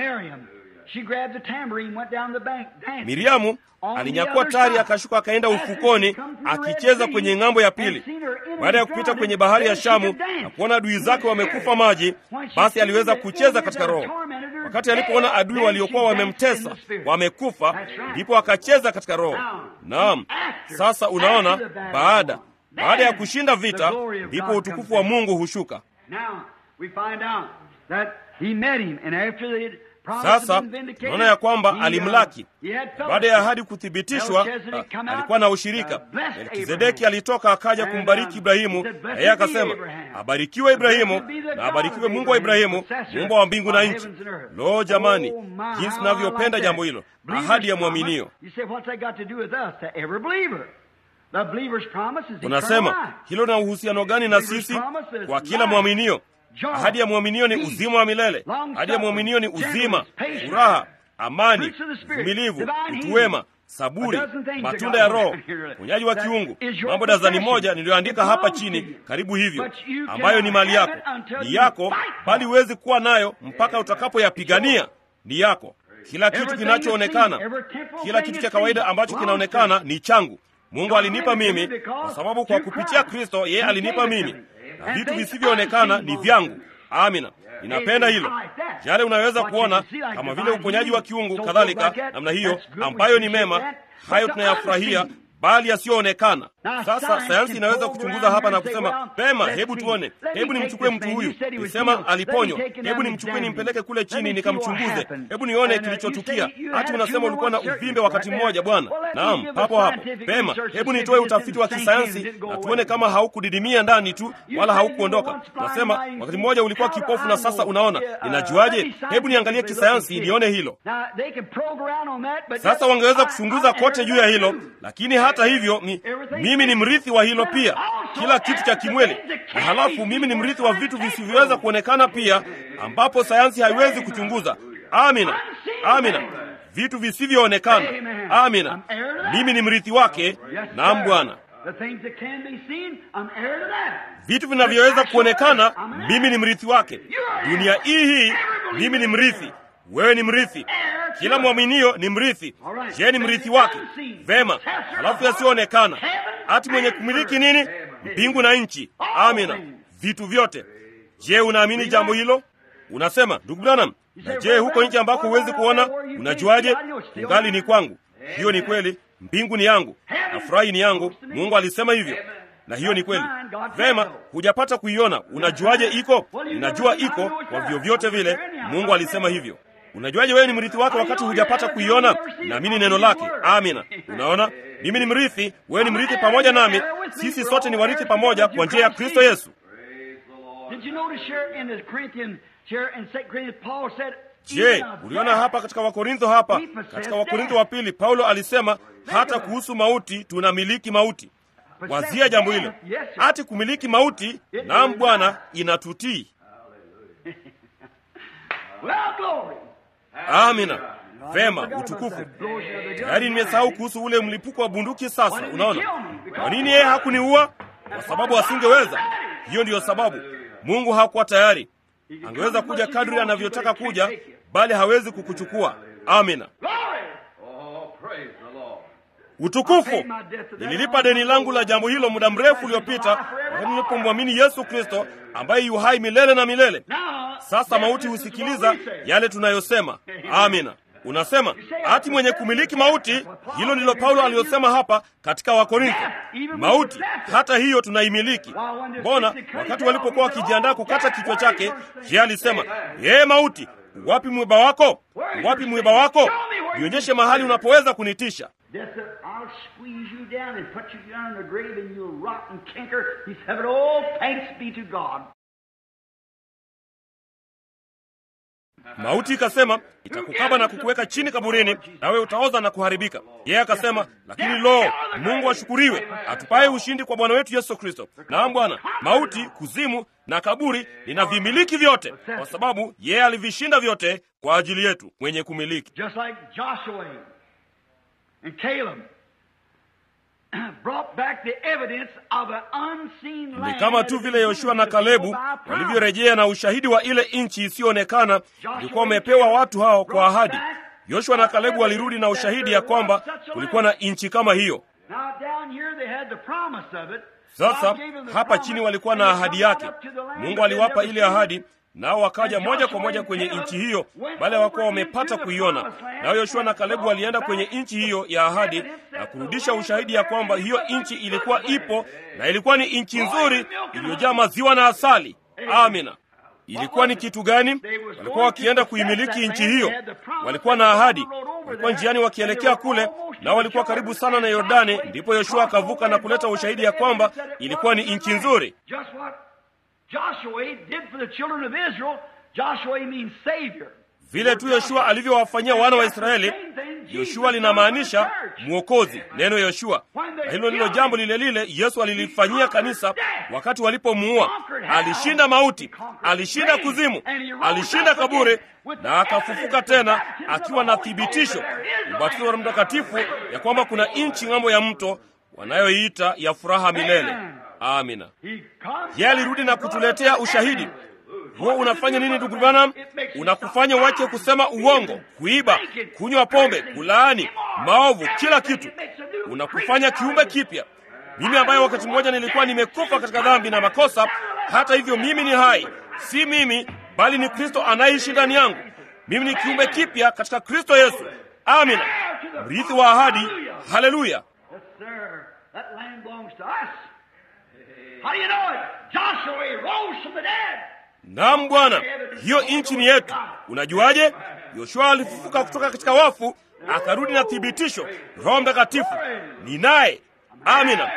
Miriamu alinyakua tari akashuka akaenda ufukoni akicheza kwenye ng'ambo ya pili. Baada ya kupita kwenye bahari ya Shamu na kuona adui zake wamekufa maji, basi aliweza kucheza katika roho. Wakati alipoona adui waliokuwa wamemtesa wamekufa, ndipo akacheza katika roho. Naam, sasa unaona, baada baada ya kushinda vita, ndipo utukufu wa Mungu hushuka. Sasa tunaona ya kwamba alimlaki baada ya ahadi kuthibitishwa. Alikuwa na ushirika. Melkizedeki alitoka akaja kumbariki Ibrahimu, na yeye akasema, abarikiwe Ibrahimu na abarikiwe Mungu wa Ibrahimu, muumba wa mbingu na nchi. Lo, jamani, jinsi navyopenda jambo hilo, ahadi ya mwaminio. Unasema hilo na uhusiano gani na sisi? Kwa kila mwaminio Ahadi ya mwaminio ni uzima wa milele. Ahadi ya mwaminio ni uzima, furaha, amani, uvumilivu, utu wema, saburi, matunda ya Roho, uponyaji wa kiungu. Mambo dazani moja niliyoandika hapa chini, karibu hivyo, ambayo ni mali yako, ni yako, bali huwezi kuwa nayo mpaka utakapoyapigania. Ni yako. Kila kitu kinachoonekana, kila kitu cha kawaida ambacho kinaonekana ni changu. Mungu alinipa mimi, kwa sababu kwa kupitia Kristo yeye alinipa mimi na vitu visivyoonekana ni vyangu. Amina, ninapenda hilo. Yale unaweza kuona kama vile uponyaji wa kiungu, kadhalika namna hiyo, ambayo ni mema, hayo tunayafurahia, bali yasiyoonekana. Sasa sayansi inaweza kuchunguza hapa na kusema pema, hebu tuone, hebu nimchukue mtu huyu, nisema aliponywa, hebu nimchukue nimpeleke kule chini nikamchunguze, hebu nione kilichotukia. Hati unasema ulikuwa na uvimbe wakati mmoja, bwana. Naam, papo hapo. Pema, hebu nitoe utafiti wa kisayansi na tuone kama haukudidimia ndani tu wala haukuondoka. Nasema wakati mmoja ulikuwa kipofu na sasa unaona. Ninajuaje? Hebu niangalie kisayansi nione hilo. Sasa wangeweza kuchunguza kote juu ya hilo, lakini hata hivyo mi, mimi ni mrithi wa hilo pia, kila kitu cha kimwili, na halafu mimi ni mrithi wa vitu visivyoweza kuonekana pia, ambapo sayansi haiwezi kuchunguza. Amina, amina, vitu visivyoonekana. Amina, mimi ni mrithi wake. Naam Bwana. Vitu vinavyoweza kuonekana, mimi ni mrithi wake. Dunia hii hii, mimi ni mrithi. Wewe ni mrithi. Kila mwaminio ni mrithi. Je, ni mrithi wake? Vema. Halafu yasiyoonekana, hati mwenye kumiliki nini? Mbingu na nchi. Amina, vitu vyote. Je, unaamini jambo hilo? Unasema, ndugu Branham, na je, huko nchi ambako huwezi kuona, unajuaje? Kungali ni kwangu. Hiyo ni kweli. Mbingu ni yangu na furahi ni yangu. Mungu alisema hivyo, na hiyo ni kweli. Vema, hujapata kuiona, unajuaje iko? Unajua iko kwa vyovyote vile. Mungu alisema hivyo. Unajuaje wewe ni mrithi wake wakati hujapata kuiona? Naamini neno lake. Amina. Unaona, mimi ni mrithi, wewe ni mrithi pamoja nami. Sisi sote ni warithi pamoja kwa njia ya Kristo Yesu. Je, uliona hapa katika Wakorintho hapa katika Wakorintho wa pili Paulo alisema hata kuhusu mauti tunamiliki mauti. Wazia jambo hilo, hati kumiliki mauti. Naam Bwana, inatutii. Amina. Vema, utukufu. Tayari nimesahau kuhusu ule mlipuko wa bunduki. Sasa unaona kwa nini yeye hakuniua? Kwa sababu asingeweza. Hiyo ndiyo sababu Mungu hakuwa tayari. Angeweza kuja kadri anavyotaka kuja, bali hawezi kukuchukua. Amina. Utukufu. Nililipa deni langu la jambo hilo muda mrefu uliopita, wakati nilipomwamini Yesu Kristo ambaye yu hai milele na milele. Sasa mauti husikiliza yale tunayosema. Amina. Unasema hati mwenye kumiliki mauti. Hilo ndilo Paulo aliyosema hapa katika Wakorintho. Mauti hata hiyo tunaimiliki. Mbona wakati walipokuwa wakijiandaa kukata kichwa chake, je, alisema yeye, mauti, wapi mwiba wako? Wapi mwiba wako? Nionyeshe mahali unapoweza kunitisha. Mauti ikasema itakukaba na kukuweka chini kaburini, nawe utaoza na kuharibika. Yeye akasema, lakini lo, Mungu ashukuriwe, atupaye ushindi kwa Bwana wetu Yesu Kristo. Naam Bwana, mauti, kuzimu na kaburi linavimiliki vyote, kwa sababu yeye alivishinda vyote kwa ajili yetu, mwenye kumiliki. Ni kama tu vile Yoshua na Kalebu walivyorejea na ushahidi wa ile nchi isiyoonekana ilikuwa wamepewa watu hao kwa ahadi. Yoshua na Kalebu walirudi na ushahidi ya kwamba kulikuwa na nchi kama hiyo. Sasa hapa chini walikuwa na ahadi yake. Mungu aliwapa ile ahadi, nao wakaja moja kwa moja kwenye nchi hiyo, bali hawakuwa wamepata kuiona. Nao Yoshua na Kalebu walienda kwenye nchi hiyo ya ahadi na kurudisha ushahidi ya kwamba hiyo nchi ilikuwa ipo na ilikuwa ni nchi nzuri iliyojaa maziwa na asali. Amina. Ilikuwa ni kitu gani? Walikuwa wakienda kuimiliki nchi hiyo, walikuwa na ahadi, walikuwa njiani wakielekea kule, nao walikuwa karibu sana na Yordani. Ndipo Yoshua akavuka na kuleta ushahidi ya kwamba ilikuwa ni nchi nzuri. Vile tu Yoshua alivyowafanyia wana wa Israeli, Yoshua linamaanisha mwokozi, neno Yoshua. Na hilo ndilo jambo lile lile Yesu alilifanyia kanisa wakati walipomuua. Alishinda mauti, alishinda kuzimu, alishinda kaburi na akafufuka tena akiwa na thibitisho, ubatizo wa Roho Mtakatifu, ya kwamba kuna nchi ng'ambo ya mto wanayoiita ya furaha milele. Amina. Yeye alirudi na kutuletea ushahidi huo. Unafanya nini ndugu Branham? Unakufanya wache kusema uongo, kuiba, kunywa pombe, kulaani, maovu, kila kitu. Unakufanya kiumbe kipya. Mimi ambaye wakati mmoja nilikuwa nimekufa katika dhambi na makosa, hata hivyo mimi ni hai, si mimi bali ni Kristo anayeishi ndani yangu. Mimi ni kiumbe kipya katika Kristo Yesu. Amina, mrithi wa ahadi. Haleluya! That land belongs to us. How do you know it? Joshua he rose from the dead. Naam Bwana, hiyo nchi ni yetu. Unajuaje? Yoshua alifufuka kutoka katika wafu, akarudi na thibitisho. Roho Mtakatifu ni naye. Amina.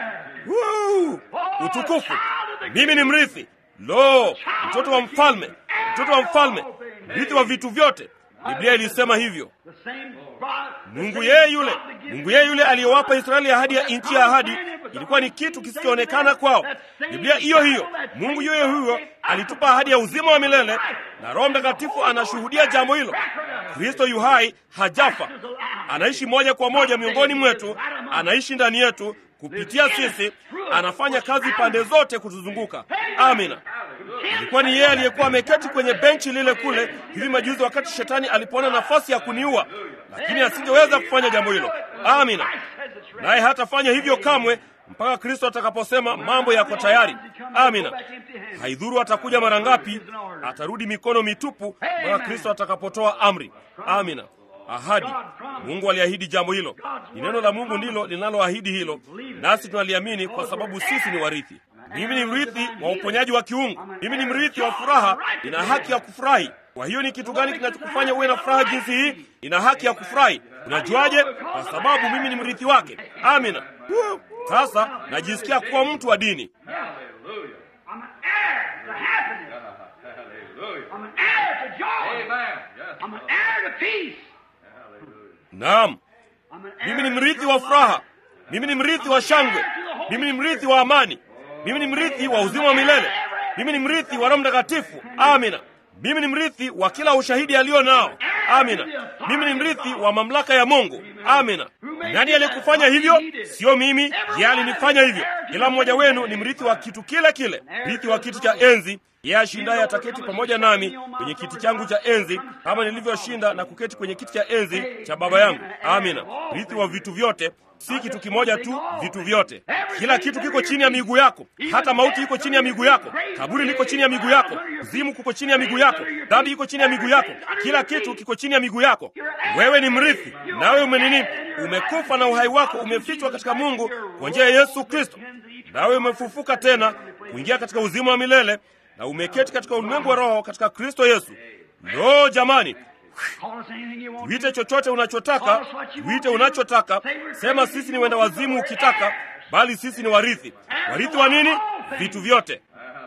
Woo! Utukufu. Mimi ni mrithi. Lo, mtoto wa mfalme, mtoto wa mfalme, mrithi wa vitu vyote. Biblia ilisema hivyo. The same God, Mungu yeye yule, Mungu yeye yule aliyewapa Israeli ahadi ya nchi ya ahadi, ilikuwa ni kitu kisichoonekana kwao. Biblia hiyo hiyo, Mungu yeye huyo alitupa ahadi ya uzima wa milele, na Roho Mtakatifu anashuhudia jambo hilo. Kristo yu hai, hajafa, anaishi moja kwa moja miongoni mwetu, anaishi ndani yetu kupitia sisi, anafanya kazi pande zote kutuzunguka. Amina. Ilikuwa ni yeye aliyekuwa ameketi kwenye benchi lile kule hivi majuzi, wakati shetani alipoona nafasi ya kuniua, lakini asingeweza kufanya jambo hilo. Amina. Naye hatafanya hivyo kamwe mpaka Kristo atakaposema mambo yako tayari. Amina. Haidhuru atakuja mara ngapi, atarudi mikono mitupu mpaka Kristo atakapotoa amri. Amina. Ahadi. Mungu aliahidi jambo hilo. Ni neno la Mungu ndilo linaloahidi hilo, nasi tunaliamini kwa sababu sisi ni warithi. Mimi ni mrithi wa uponyaji wa kiungu. Mimi ni mrithi wa furaha, nina haki ya kufurahi. Kwa hiyo ni kitu gani kinachokufanya uwe na furaha jinsi hii? Nina haki ya kufurahi. Unajuaje? Kwa sababu mimi ni mrithi wake. Amina. Woo! Sasa najisikia kuwa mtu wa dini. Hallelujah. I'm an heir to happiness. Hallelujah. I'm an heir to joy. Amen. Yes. I'm an heir to peace. Hallelujah. Naam, I'm an heir mimi ni to mrithi wa eternal furaha. life. Mimi ni mrithi wa shangwe. Mimi ni mrithi wa amani. Mimi ni mrithi wa uzima wa milele. Mimi ni mrithi wa Roho Mtakatifu. Amina. Mimi ni mrithi wa kila ushahidi alio nao. Amina. Mimi ni mrithi wa mamlaka ya Mungu. Amina. Nani aliyekufanya hivyo? Sio mimi, yeye alinifanya hivyo. Kila mmoja wenu ni mrithi wa kitu kile kile, mrithi wa kiti cha enzi. Yeye ashindaye ataketi pamoja nami kwenye kiti changu cha enzi, kama nilivyoshinda na kuketi kwenye kiti cha enzi cha Baba yangu. Amina. Mrithi wa vitu vyote, si kitu kimoja tu, vitu vyote. Kila kitu kiko chini ya miguu yako, hata mauti iko chini ya miguu yako, kaburi liko chini ya miguu yako, uzimu kuko chini ya miguu yako, dhambi iko chini ya miguu yako, kila kitu kiko chini ya miguu yako. Wewe ni mrithi, nawe umenini, umekufa na uhai wako umefichwa katika Mungu kwa njia ya Yesu Kristo, nawe umefufuka tena kuingia katika uzima wa milele na umeketi katika ulimwengu wa roho katika Kristo Yesu. Lo, jamani, Call us anything you want. Tuite chochote unachotaka, tuite unachotaka. Sema sisi ni wenda wazimu ukitaka, bali sisi ni warithi. Warithi wa nini? Vitu vyote.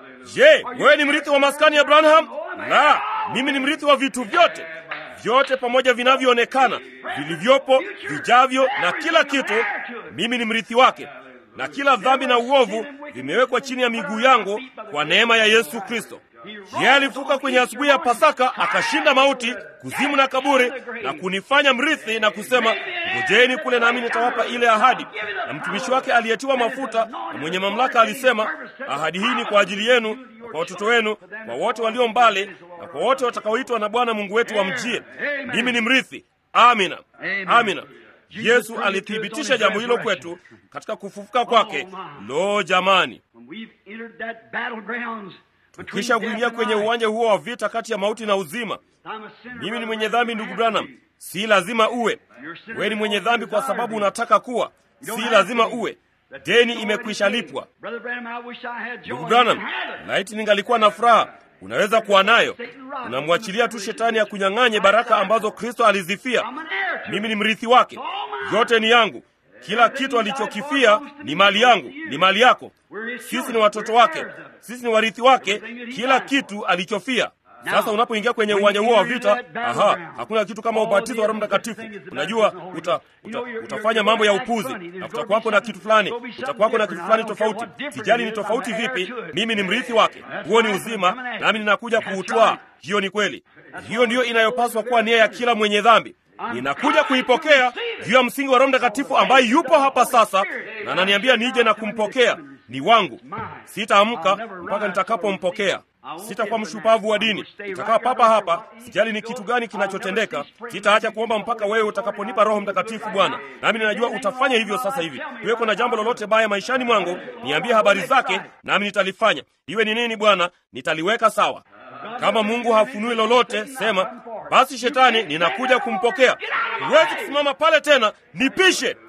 Je, wewe ni mrithi wa maskani ya Abraham? La, mimi ni mrithi wa vitu vyote, vyote pamoja vinavyoonekana, vilivyopo, vijavyo na kila kitu. Mimi ni mrithi wake, na kila dhambi na uovu vimewekwa chini ya miguu yangu kwa neema ya Yesu Kristo. Yeye alifuka kwenye asubuhi ya Pasaka, akashinda mauti, kuzimu na kaburi, na kunifanya mrithi na kusema, ngojeni kule nami nitawapa ile ahadi. Na mtumishi wake aliyetiwa mafuta na mwenye mamlaka alisema, ahadi hii ni kwa ajili yenu na kwa watoto wenu, kwa wote walio mbali na kwa wote watakaoitwa na Bwana Mungu wetu wamjie. Mimi ni mrithi. Amina, amina. Yesu alithibitisha jambo hilo kwetu katika kufufuka kwake. Lo, jamani! When we've entered that battlegrounds between Kisha death kuingia and kwenye life, uwanja huo wa vita kati ya mauti na uzima. I'm a sinner, Mimi ni brother mwenye Branham. dhambi, ndugu Branham. Si lazima uwe. Wewe ni mwenye dhambi kwa sababu unataka kuwa, si lazima uwe. Deni imekwisha lipwa. Brother Branham, I wish I had joy. Ndugu Branham, You can have it. laiti ningalikuwa na furaha. Unaweza kuwa nayo. Unamwachilia tu shetani ya kunyang'anye baraka ambazo Kristo alizifia. I'm an heir to Mimi it. ni mrithi wake, yote ni yangu. Kila kitu alichokifia ni mali yangu, ni mali yako. Sisi ni watoto wake, sisi ni warithi wake, kila kitu alichofia. Sasa unapoingia kwenye uwanja huo wa vita, aha, hakuna kitu kama ubatizo wa Roho Mtakatifu. Unajua uta, uta, utafanya mambo ya upuzi na kutakuwako na kitu fulani, kutakuwako na kitu fulani tofauti. Sijali ni tofauti vipi, mimi ni mrithi wake. Huo ni uzima, nami ninakuja kuutwaa. Hiyo ni kweli. Hiyo ndiyo inayopaswa kuwa nia ya kila mwenye dhambi. Ninakuja kuipokea juu ya msingi wa Roho Mtakatifu ambaye yupo hapa sasa, na ananiambia nije na kumpokea. Ni wangu, sitaamka mpaka nitakapompokea. Sitakuwa mshupavu wa dini, nitakaa papa hapa. Sijali ni kitu gani kinachotendeka, sitaacha kuomba mpaka wewe utakaponipa Roho Mtakatifu, Bwana. Nami ninajua utafanya hivyo sasa hivi. Iwe kuna jambo lolote baya maishani mwangu, niambie habari zake, nami nitalifanya. Iwe ni nini, Bwana, nitaliweka sawa. Kama Mungu hafunui lolote, sema basi, Shetani, ninakuja kumpokea. Huwezi kusimama pale tena, nipishe.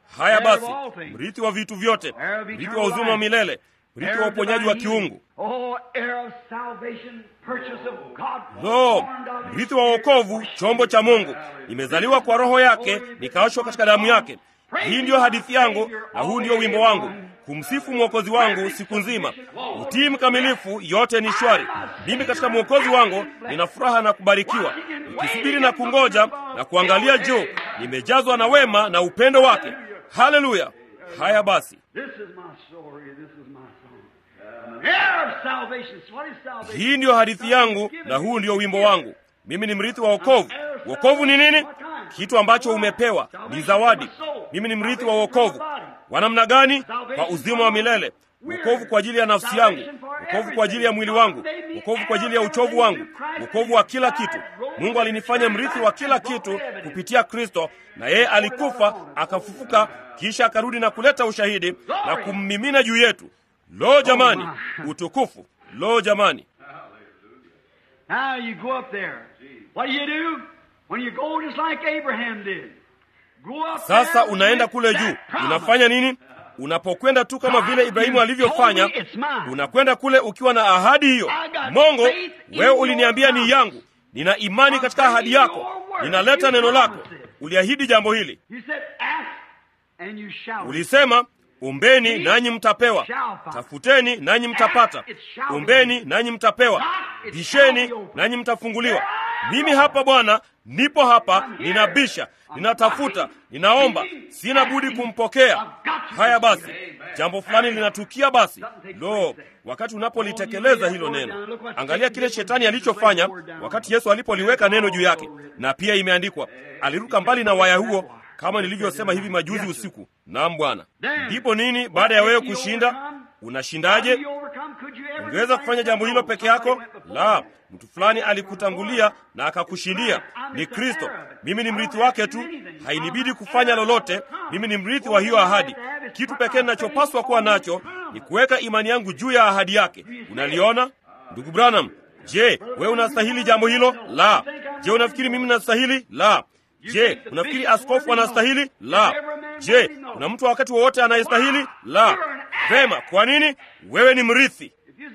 haya basi mrithi wa vitu vyote mrithi wa uzima wa milele mrithi wa uponyaji wa kiungu Oh, heir of salvation, purchase of God. lo born of mrithi wa wokovu chombo cha mungu nimezaliwa kwa roho yake nikaoshwa katika damu yake hii ndiyo hadithi yangu na huu ndiyo wimbo wangu kumsifu mwokozi wangu siku nzima utii mkamilifu yote ni shwari mimi katika mwokozi wangu nina furaha na kubarikiwa nikisubiri na kungoja na kuangalia juu nimejazwa na wema na upendo wake haleluya haya basi This is my story. This is my song. Heir of salvation. What is salvation? hii ndiyo hadithi yangu na huu ndiyo wimbo wangu mimi ni mrithi wa wokovu wokovu ni nini kitu ambacho umepewa ni zawadi mimi ni mrithi wa wokovu wa namna gani kwa uzima wa milele wokovu kwa ajili ya nafsi yangu wokovu kwa ajili ya mwili wangu wokovu kwa ajili ya uchovu wangu wokovu wa kila kitu mungu alinifanya mrithi wa kila kitu kupitia kristo na yeye alikufa akafufuka kisha akarudi na kuleta ushahidi na kummimina juu yetu lo jamani utukufu lo jamani Now you go up there. What do you do? When you go just like Abraham did. Go up sasa there with unaenda kule juu that promise. unafanya nini unapokwenda tu kama vile ibrahimu alivyofanya unakwenda kule ukiwa na ahadi hiyo mongo wewe uliniambia ni yangu nina imani katika ahadi yako ninaleta neno lako uliahidi jambo hili You said, ask and you shall. ulisema ombeni nanyi mtapewa tafuteni nanyi mtapata ombeni nanyi mtapewa bisheni nanyi mtafunguliwa mimi hapa bwana nipo hapa ninabisha ninatafuta ninaomba sina budi kumpokea haya basi jambo fulani linatukia basi lo wakati unapolitekeleza hilo neno angalia kile shetani alichofanya wakati yesu alipoliweka neno juu yake na pia imeandikwa aliruka mbali na waya huo kama nilivyosema hivi majuzi usiku naam bwana ndipo nini baada ya wewe kushinda unashindaje ungeweza kufanya jambo hilo peke yako la mtu fulani alikutangulia na akakushindia ni kristo mimi ni mrithi wake tu hainibidi kufanya lolote mimi ni mrithi wa hiyo ahadi kitu pekee ninachopaswa kuwa nacho ni kuweka imani yangu juu ya ahadi yake unaliona ndugu branham je wewe unastahili jambo hilo la je unafikiri mimi nastahili la je unafikiri askofu anastahili la je kuna mtu wa wakati wowote anayestahili la vema kwa nini wewe ni mrithi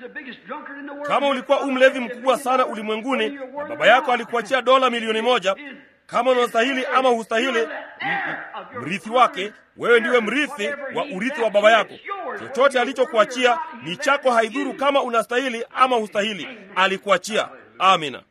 kama ulikuwa umlevi mkubwa sana ulimwenguni na baba yako alikuachia dola milioni moja kama unastahili ama hustahili m- m- mrithi wake wewe ndiwe mrithi wa urithi wa baba yako chochote alichokuachia ni chako haidhuru kama unastahili ama hustahili alikuachia amina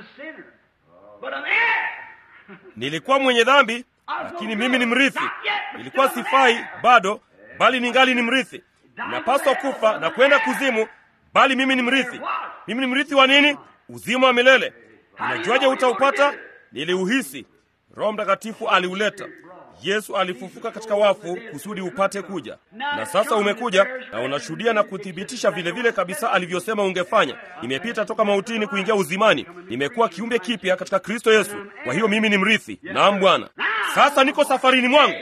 nilikuwa mwenye dhambi lakini mimi ni mrithi nilikuwa sifai bado bali ningali ni mrithi ninapaswa kufa na kwenda kuzimu bali mimi ni mrithi mimi ni mrithi wa nini uzima wa milele unajuaje utaupata niliuhisi roho mtakatifu aliuleta yesu alifufuka katika wafu kusudi upate kuja na sasa umekuja na unashuhudia na kuthibitisha vile vile kabisa alivyosema ungefanya nimepita toka mautini kuingia uzimani nimekuwa kiumbe kipya katika kristo yesu kwa hiyo mimi ni mrithi naam bwana sasa niko safarini mwangu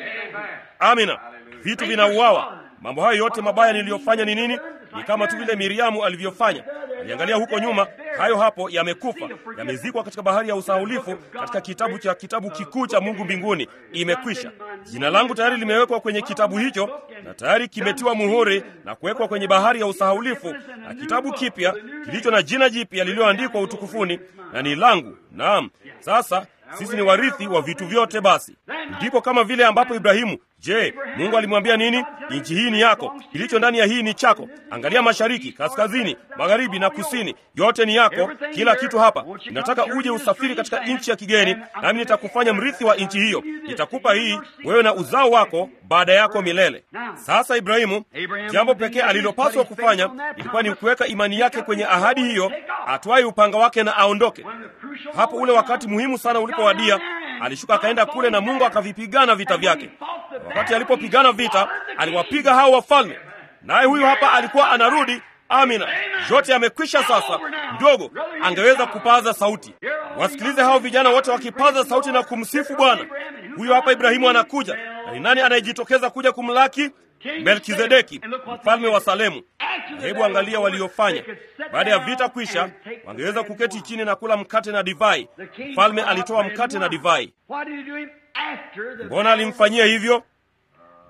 amina vitu vinauawa mambo hayo yote mabaya niliyofanya ni nini ni kama tu vile miriamu alivyofanya aliangalia huko nyuma hayo hapo yamekufa yamezikwa katika bahari ya usahulifu katika kitabu cha kitabu kikuu cha mungu mbinguni imekwisha jina langu tayari limewekwa kwenye kitabu hicho na tayari kimetiwa muhuri na kuwekwa kwenye bahari ya usahaulifu na kitabu kipya kilicho na jina jipya lililoandikwa utukufuni na ni langu naam sasa sisi ni warithi wa vitu vyote basi ndipo kama vile ambapo ibrahimu je mungu alimwambia nini nchi hii ni yako kilicho ndani ya hii ni chako angalia mashariki kaskazini magharibi na kusini yote ni yako kila kitu hapa ninataka uje usafiri katika nchi ya kigeni nami nitakufanya mrithi wa nchi hiyo nitakupa hii wewe na uzao wako baada yako milele sasa ibrahimu jambo pekee alilopaswa kufanya ilikuwa ni kuweka imani yake kwenye ahadi hiyo atwaye upanga wake na aondoke hapo ule wakati muhimu sana ulipowadia alishuka akaenda kule na mungu akavipigana vita vyake wakati alipopigana vita aliwapiga hao wafalme naye huyu hapa alikuwa anarudi amina yote yamekwisha sasa mdogo angeweza kupaza sauti wasikilize hao vijana wote wakipaza sauti na kumsifu bwana huyo hapa ibrahimu anakuja na ni nani anayejitokeza kuja kumlaki melkizedeki mfalme wa salemu hebu angalia waliofanya baada ya vita kwisha wangeweza kuketi chini na kula mkate na divai mfalme alitoa mkate na divai mbona alimfanyia hivyo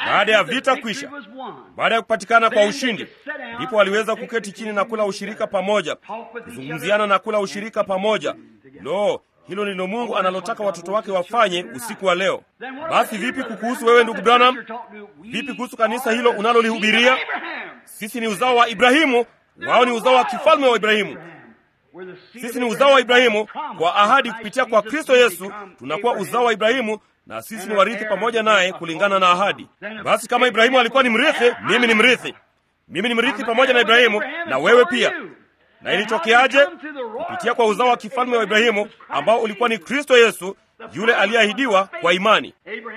baada ya vita kwisha, baada ya kupatikana kwa ushindi, ndipo waliweza kuketi chini na kula ushirika pamoja, kuzungumziana na kula ushirika pamoja. Lo, hilo ndilo Mungu analotaka watoto wake wafanye usiku wa leo. Basi vipi kukuhusu wewe, ndugu Branham? Vipi kuhusu kanisa hilo unalolihubiria? Sisi ni uzao wa Ibrahimu, wao ni uzao wa kifalme wa Ibrahimu. Sisi ni uzao wa Ibrahimu kwa ahadi kupitia kwa Kristo Yesu, tunakuwa uzao wa Ibrahimu na sisi ni warithi pamoja naye kulingana na ahadi. Basi kama Ibrahimu alikuwa ni mrithi, mimi ni mrithi, mimi ni mrithi pamoja na Ibrahimu na wewe pia. Na ilitokeaje? Kupitia kwa uzao wa kifalme wa Ibrahimu ambao ulikuwa ni Kristo Yesu, yule aliyeahidiwa kwa imani.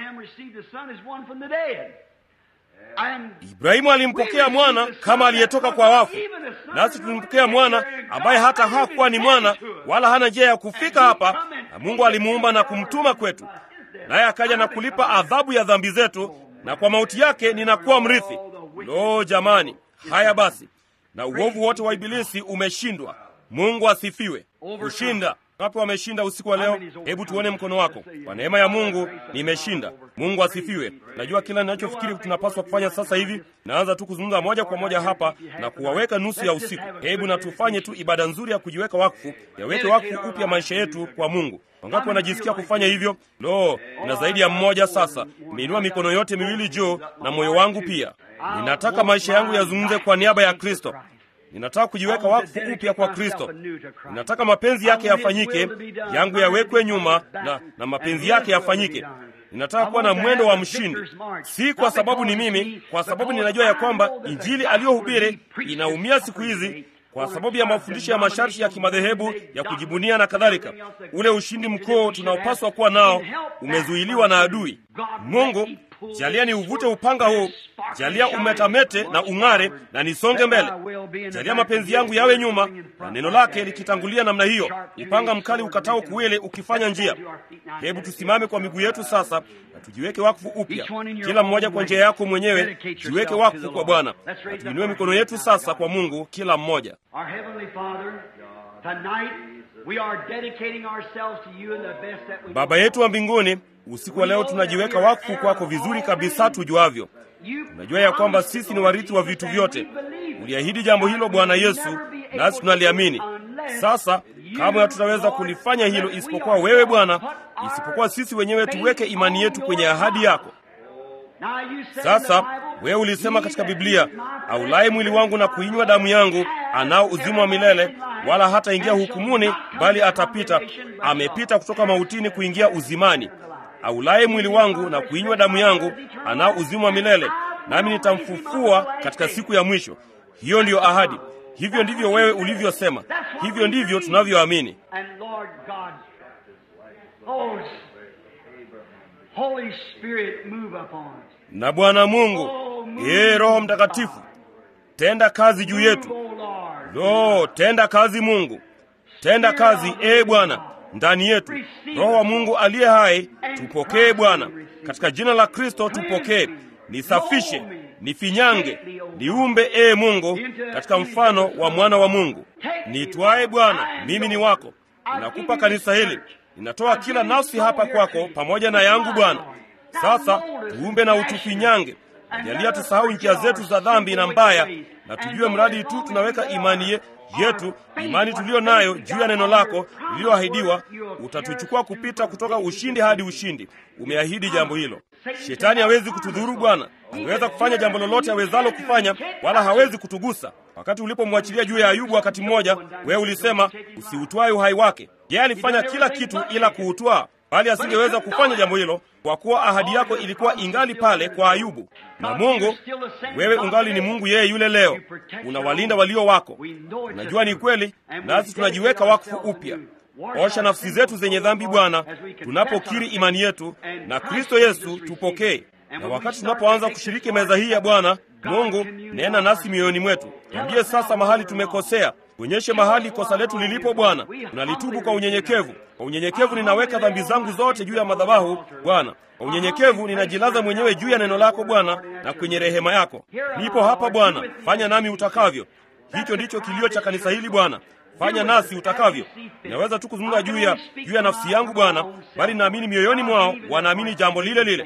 Ibrahimu alimpokea mwana kama aliyetoka kwa wafu, nasi tulimpokea mwana ambaye hata hakuwa ni mwana wala hana njia ya kufika hapa, na Mungu alimuumba na kumtuma kwetu, naye akaja na kulipa adhabu ya dhambi zetu, na kwa mauti yake ninakuwa mrithi. Lo, jamani! Haya basi, na uovu wote wa Ibilisi umeshindwa. Mungu asifiwe. Kushinda Wapi wameshinda usiku wa leo? Hebu tuone mkono wako. Kwa neema ya Mungu nimeshinda. Mungu asifiwe. Najua kila ninachofikiri tunapaswa kufanya sasa hivi. Naanza tu kuzungumza moja kwa moja hapa na kuwaweka nusu ya usiku. Hebu na tufanye tu ibada nzuri ya kujiweka wakfu, yaweke wakfu upya maisha yetu kwa Mungu. Wangapi wanajisikia kufanya hivyo? Lo, na zaidi ya mmoja sasa. Nimeinua mikono yote miwili juu na moyo wangu pia. Ninataka maisha yangu yazungumze kwa niaba ya Kristo. Ninataka kujiweka wakfu upya kwa Kristo. Ninataka mapenzi yake yafanyike, yangu yawekwe nyuma na, na mapenzi yake yafanyike. Ninataka kuwa na mwendo wa mshindi, si kwa sababu ni mimi, kwa sababu ninajua ya kwamba injili aliyohubiri inaumia siku hizi kwa sababu ya mafundisho ya masharti ya kimadhehebu ya kujibunia na kadhalika. Ule ushindi mkuu tunaopaswa kuwa nao umezuiliwa na adui. Mungu, jalia ni uvute upanga huu, jalia umetamete na ung'are na nisonge mbele. Jalia mapenzi yangu yawe nyuma na neno lake likitangulia namna hiyo, upanga mkali ukatao kuwili ukifanya njia. Hebu tusimame kwa miguu yetu sasa na tujiweke wakfu upya, kila mmoja kwa njia yako mwenyewe. Jiweke wakfu kwa Bwana na tuinue mikono yetu sasa kwa Mungu, kila mmoja. Baba yetu wa mbinguni, usiku wa leo tunajiweka wakfu kwako vizuri kabisa tujuavyo. Tunajua ya kwamba sisi ni warithi wa vitu vyote. Uliahidi jambo hilo Bwana Yesu, nasi tunaliamini. Sasa kamwe hatutaweza kulifanya hilo isipokuwa wewe Bwana, isipokuwa sisi wenyewe tuweke imani yetu kwenye ahadi yako. Sasa wewe ulisema katika Biblia, aulaye mwili wangu na kuinywa damu yangu anao uzima wa milele, wala hataingia hukumuni, bali atapita, amepita kutoka mautini kuingia uzimani. Aulaye mwili wangu na kuinywa damu yangu anao uzima wa milele, nami nitamfufua katika siku ya mwisho. Hiyo ndiyo ahadi. Hivyo ndivyo wewe ulivyosema, hivyo ndivyo tunavyoamini. Na Bwana Mungu, ee Roho Mtakatifu, tenda kazi juu yetu. Lo, tenda kazi Mungu, tenda kazi ee Bwana ndani yetu. Roho wa Mungu aliye hai, tupokee Bwana, katika jina la Kristo tupokee. Nisafishe, nifinyange, niumbe ee Mungu, katika mfano wa mwana wa Mungu. Nitwae Bwana, mimi ni wako. Ninakupa kanisa hili, ninatoa kila nafsi hapa kwako, pamoja na yangu Bwana. Sasa tuumbe na utufinyange, najalia tusahau njia zetu za dhambi na mbaya, na tujue mradi tu tunaweka imani ye, yetu imani tuliyo nayo juu ya neno lako lililoahidiwa, utatuchukua kupita kutoka ushindi hadi ushindi. Umeahidi jambo hilo. Shetani hawezi kutudhuru Bwana. Angeweza kufanya jambo lolote awezalo kufanya, wala hawezi kutugusa. Wakati ulipomwachilia juu ya Ayubu wakati mmoja, wewe ulisema usiutwae uhai wake. Yeye alifanya kila kitu ila kuutwaa, bali asingeweza kufanya jambo hilo kwa kuwa ahadi yako ilikuwa ingali pale kwa Ayubu. Na Mungu, wewe ungali ni Mungu yeye yule leo, unawalinda walio wako. Unajua ni kweli, nasi tunajiweka wakfu upya. Osha nafsi zetu zenye dhambi Bwana, tunapokiri imani yetu na Kristo Yesu, tupokee. Na wakati tunapoanza kushiriki meza hii ya Bwana Mungu, nena nasi mioyoni mwetu, tuambie sasa mahali tumekosea, tuonyeshe mahali kosa letu lilipo Bwana. Tunalitubu kwa unyenyekevu. Kwa unyenyekevu ninaweka dhambi zangu zote juu ya madhabahu Bwana. Kwa unyenyekevu ninajilaza mwenyewe juu ya neno lako Bwana, na kwenye rehema yako nipo hapa Bwana. Fanya nami utakavyo. Hicho ndicho kilio cha kanisa hili Bwana. Fanya nasi utakavyo. Ninaweza tu kuzungumza juu ya juu ya nafsi yangu Bwana, bali naamini mioyoni mwao wanaamini jambo lile lile.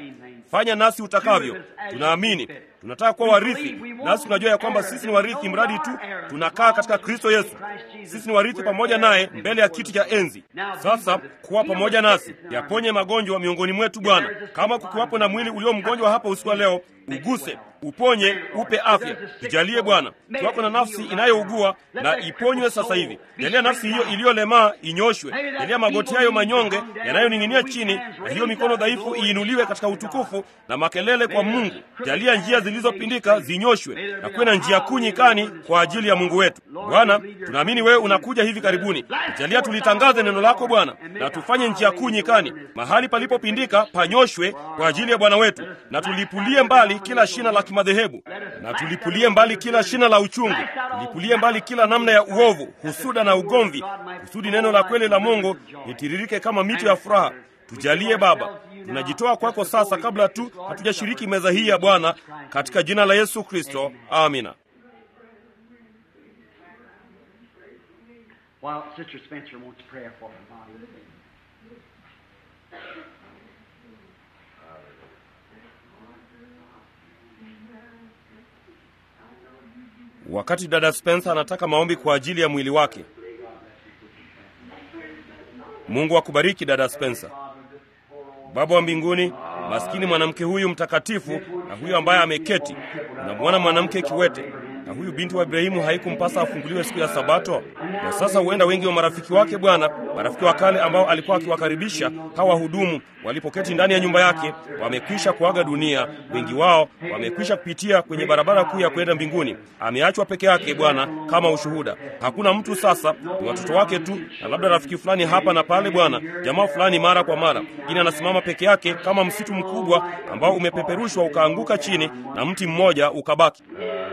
fanya nasi utakavyo. Tunaamini, tunataka kuwa warithi, nasi tunajua ya kwamba sisi ni warithi mradi tu tunakaa katika Kristo Yesu. Sisi ni warithi pamoja naye mbele ya kiti cha enzi. Sasa kuwa pamoja nasi, yaponye magonjwa miongoni mwetu Bwana. Kama kukiwapo na mwili ulio mgonjwa hapa usiku wa leo, uguse, uponye, upe afya. Tujalie Bwana, kiwako na nafsi inayougua na iponywe sasa hivi. Jalia nafsi hiyo iliyolemaa inyoshwe. Jalia magoti hayo manyonge yanayoning'inia chini na hiyo mikono dhaifu iinuliwe katika utukufu na makelele kwa Mungu. Jalia njia zilizopindika zinyoshwe na kuwe na njia kuu nyikani kwa ajili ya Mungu wetu. Bwana, tunaamini wewe unakuja hivi karibuni. Jalia tulitangaze neno lako Bwana, na tufanye njia kuu nyikani. Mahali palipopindika panyoshwe kwa ajili ya Bwana wetu, na tulipulie mbali kila shina la kimadhehebu, na tulipulie mbali kila shina la uchungu, tulipulie mbali kila namna ya uovu, husuda na ugomvi, kusudi neno la kweli la Mungu litiririke kama mito ya furaha. Tujalie Baba, tunajitoa kwako sasa, kabla tu hatujashiriki meza hii ya Bwana, katika jina la Yesu Kristo, amina. While Sister Spencer wants prayer for her body. Wakati dada Spencer anataka maombi kwa ajili ya mwili wake. Mungu akubariki dada Spencer. Baba wa mbinguni, maskini mwanamke huyu mtakatifu na huyu ambaye ameketi, unamwona mwanamke kiwete na huyu binti wa Ibrahimu haikumpasa afunguliwe siku ya Sabato? Na sasa huenda wengi wa marafiki wake Bwana, marafiki wa kale ambao alikuwa akiwakaribisha hawa wahudumu walipoketi ndani ya nyumba yake, wamekwisha kuaga dunia. Wengi wao wamekwisha kupitia kwenye barabara kuu ya kwenda mbinguni. Ameachwa peke yake Bwana, kama ushuhuda. Hakuna mtu sasa, ni watoto wake tu na labda rafiki fulani hapa na pale, Bwana, jamaa fulani mara kwa mara. Lakini anasimama peke yake kama msitu mkubwa ambao umepeperushwa ukaanguka chini na mti mmoja ukabaki.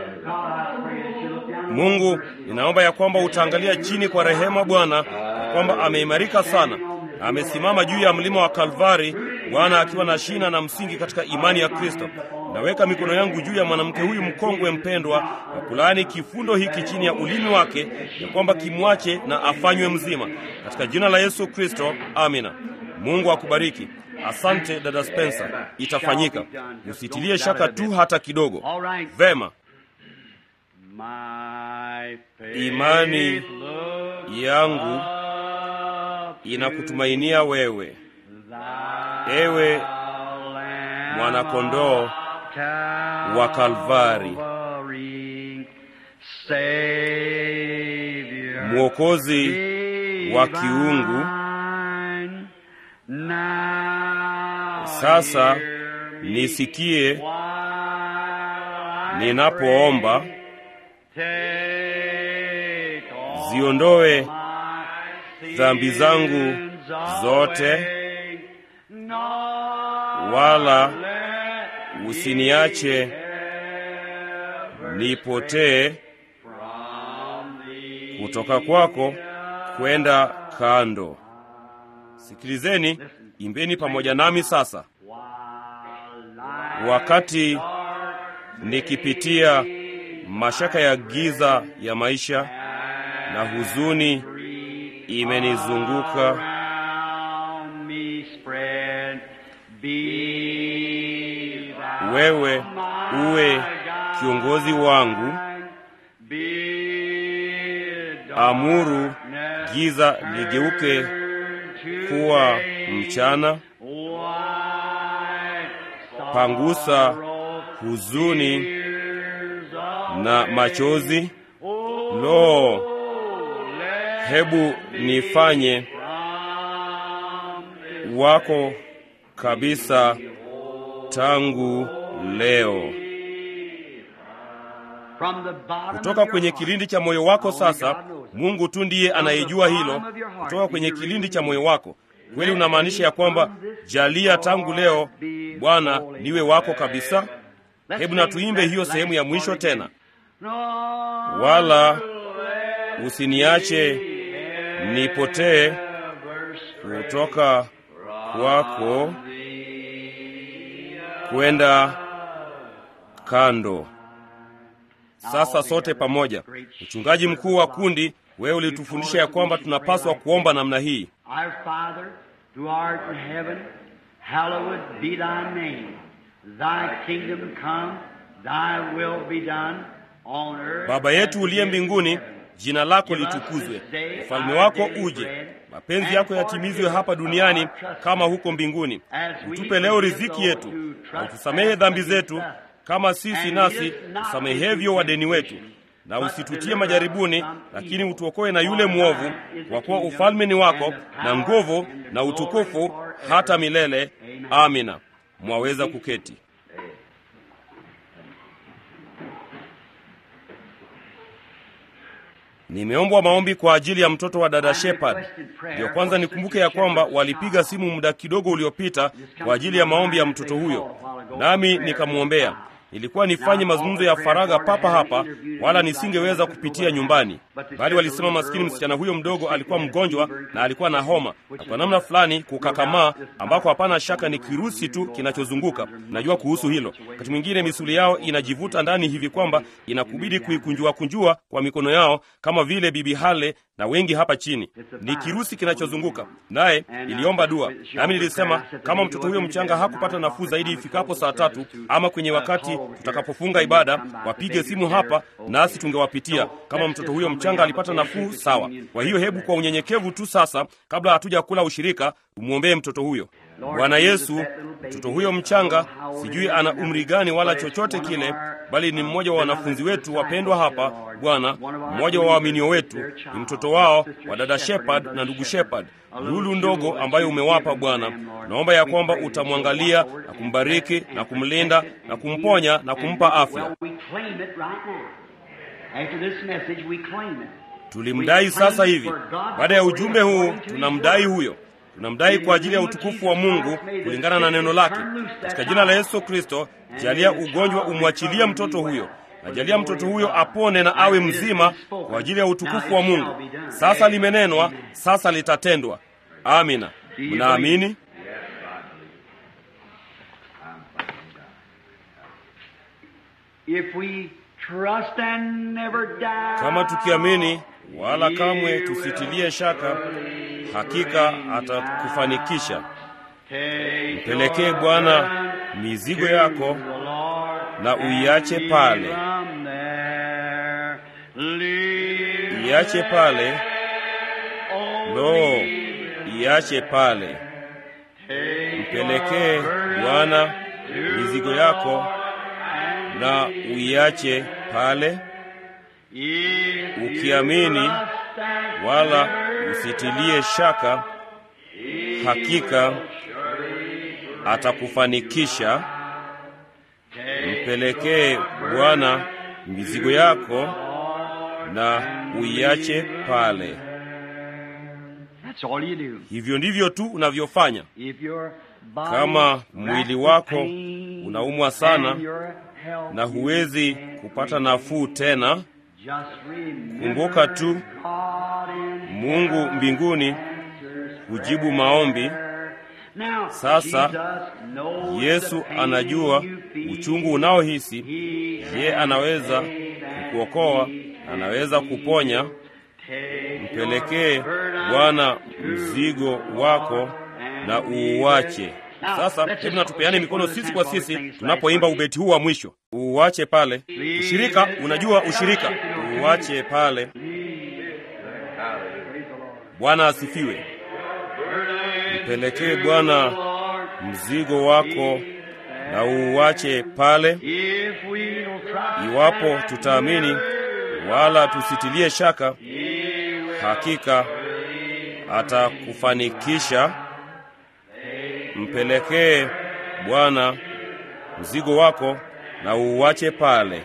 Mungu, ninaomba ya kwamba utaangalia chini kwa rehema Bwana, ya kwamba ameimarika sana na amesimama juu ya mlima wa Kalvari, Bwana akiwa na shina na msingi katika imani ya Kristo. Naweka mikono yangu juu ya mwanamke huyu mkongwe mpendwa, na kulaani kifundo hiki chini ya ulimi wake, ya kwamba kimwache na afanywe mzima, katika jina la Yesu Kristo, amina. Mungu akubariki. Asante dada Spencer, itafanyika. Usitilie shaka tu hata kidogo. Vema. Imani yangu inakutumainia wewe, ewe mwanakondoo wa Kalvari, mwokozi wa kiungu. Sasa nisikie ninapoomba ziondoe dhambi zangu zote, wala usiniache nipotee kutoka kwako kwenda kando. Sikilizeni, imbeni pamoja nami sasa. Wakati nikipitia mashaka ya giza ya maisha na huzuni imenizunguka, wewe uwe kiongozi wangu. Amuru giza ligeuke kuwa mchana, pangusa huzuni na machozi. Lo, hebu nifanye wako kabisa tangu leo. Kutoka kwenye kilindi cha moyo wako sasa, Mungu tu ndiye anayejua hilo. Kutoka kwenye kilindi cha moyo wako, kweli unamaanisha ya kwamba jalia tangu leo, Bwana, niwe wako kabisa. Hebu na tuimbe hiyo sehemu ya mwisho tena. Wala usiniache nipotee kutoka kwako kwenda kando. Sasa sote pamoja, mchungaji mkuu wa kundi, wewe ulitufundisha ya kwamba tunapaswa kuomba namna hii: Our Father, who art in heaven, hallowed be thy name. Thy kingdom come, thy will be done on earth. Baba yetu uliye mbinguni, jina lako litukuzwe, ufalme wako uje, mapenzi yako yatimizwe hapa duniani kama huko mbinguni. Utupe leo riziki yetu, na utusamehe dhambi zetu kama sisi nasi tusamehevyo wadeni wetu, na usitutie majaribuni, lakini utuokoe na yule mwovu, kwa kuwa ufalme ni wako na nguvu na utukufu hata milele. Amina. Mwaweza kuketi. Nimeombwa maombi kwa ajili ya mtoto wa dada Shepard. Ndiyo kwanza nikumbuke ya kwamba walipiga simu muda kidogo uliopita kwa ajili ya maombi ya mtoto huyo, nami nikamwombea. Nilikuwa nifanye mazungumzo ya faragha papa hapa, wala nisingeweza kupitia nyumbani, bali walisema maskini msichana huyo mdogo alikuwa mgonjwa na alikuwa na homa na kwa namna fulani kukakamaa, ambako hapana shaka ni kirusi tu kinachozunguka. Najua kuhusu hilo. Wakati mwingine misuli yao inajivuta ndani hivi kwamba inakubidi kuikunjua kunjua kwa mikono yao, kama vile Bibi Hale na wengi hapa chini. Ni kirusi kinachozunguka naye. Iliomba dua, nami nilisema kama mtoto huyo mchanga hakupata nafuu zaidi ifikapo saa tatu ama kwenye wakati tutakapofunga ibada, wapige simu hapa nasi tungewapitia. Kama mtoto huyo mchanga alipata nafuu, sawa. Kwa hiyo hebu kwa unyenyekevu tu sasa, kabla hatuja kula ushirika, umwombee mtoto huyo. Bwana Yesu, mtoto huyo mchanga, sijui ana umri gani wala chochote kile, bali ni mmoja wa wanafunzi wetu wapendwa hapa Bwana, mmoja wa waaminio wetu, ni mtoto wao wa dada Shepard na ndugu Shepard, lulu ndogo ambayo umewapa Bwana. Naomba ya kwamba utamwangalia na kumbariki na kumlinda na kumponya na kumpa afya. We claim it right now. After this message, we claim it. Tulimdai sasa hivi. Baada ya ujumbe huu, tunamdai huyo, tunamdai kwa ajili ya utukufu wa Mungu kulingana na neno lake. Katika jina la Yesu Kristo, jalia ugonjwa umwachilie mtoto huyo, na jalia mtoto huyo apone na awe mzima kwa ajili ya utukufu wa Mungu. Sasa limenenwa, sasa litatendwa. Amina. Mnaamini? If we trust and never doubt, Kama tukiamini wala kamwe tusitilie shaka, hakika atakufanikisha. take Mpelekee your Bwana burden mizigo yako to the Lord na uiache pale, from there. Leave iache pale. Lo, iache pale. Mpelekee Bwana mizigo yako na uiache pale, ukiamini wala usitilie shaka, hakika atakufanikisha. Mpelekee Bwana mizigo yako na uiache pale. That's all you do. Hivyo ndivyo tu unavyofanya. If your body Kama mwili wako pain unaumwa sana and your health na huwezi kupata nafuu tena, just remember kumbuka tu God in Mungu mbinguni hujibu maombi. Now, Sasa, Jesus knows Yesu the pain anajua you feel. uchungu unaohisi. He Ye anaweza paid that kukuokoa, he anaweza kuponya. Take Mpelekee your burden Bwana to mzigo wako na uuache. Sasa hebu na tupeane mikono sisi kwa sisi tunapoimba ubeti huu wa mwisho, uuache pale. Ushirika, unajua ushirika, uuache pale. Bwana asifiwe. Mpelekee Bwana mzigo wako na uuache pale. If we'll try Iwapo tutaamini wala tusitilie shaka, hakika atakufanikisha. Mpelekee Bwana mzigo wako na uuache pale.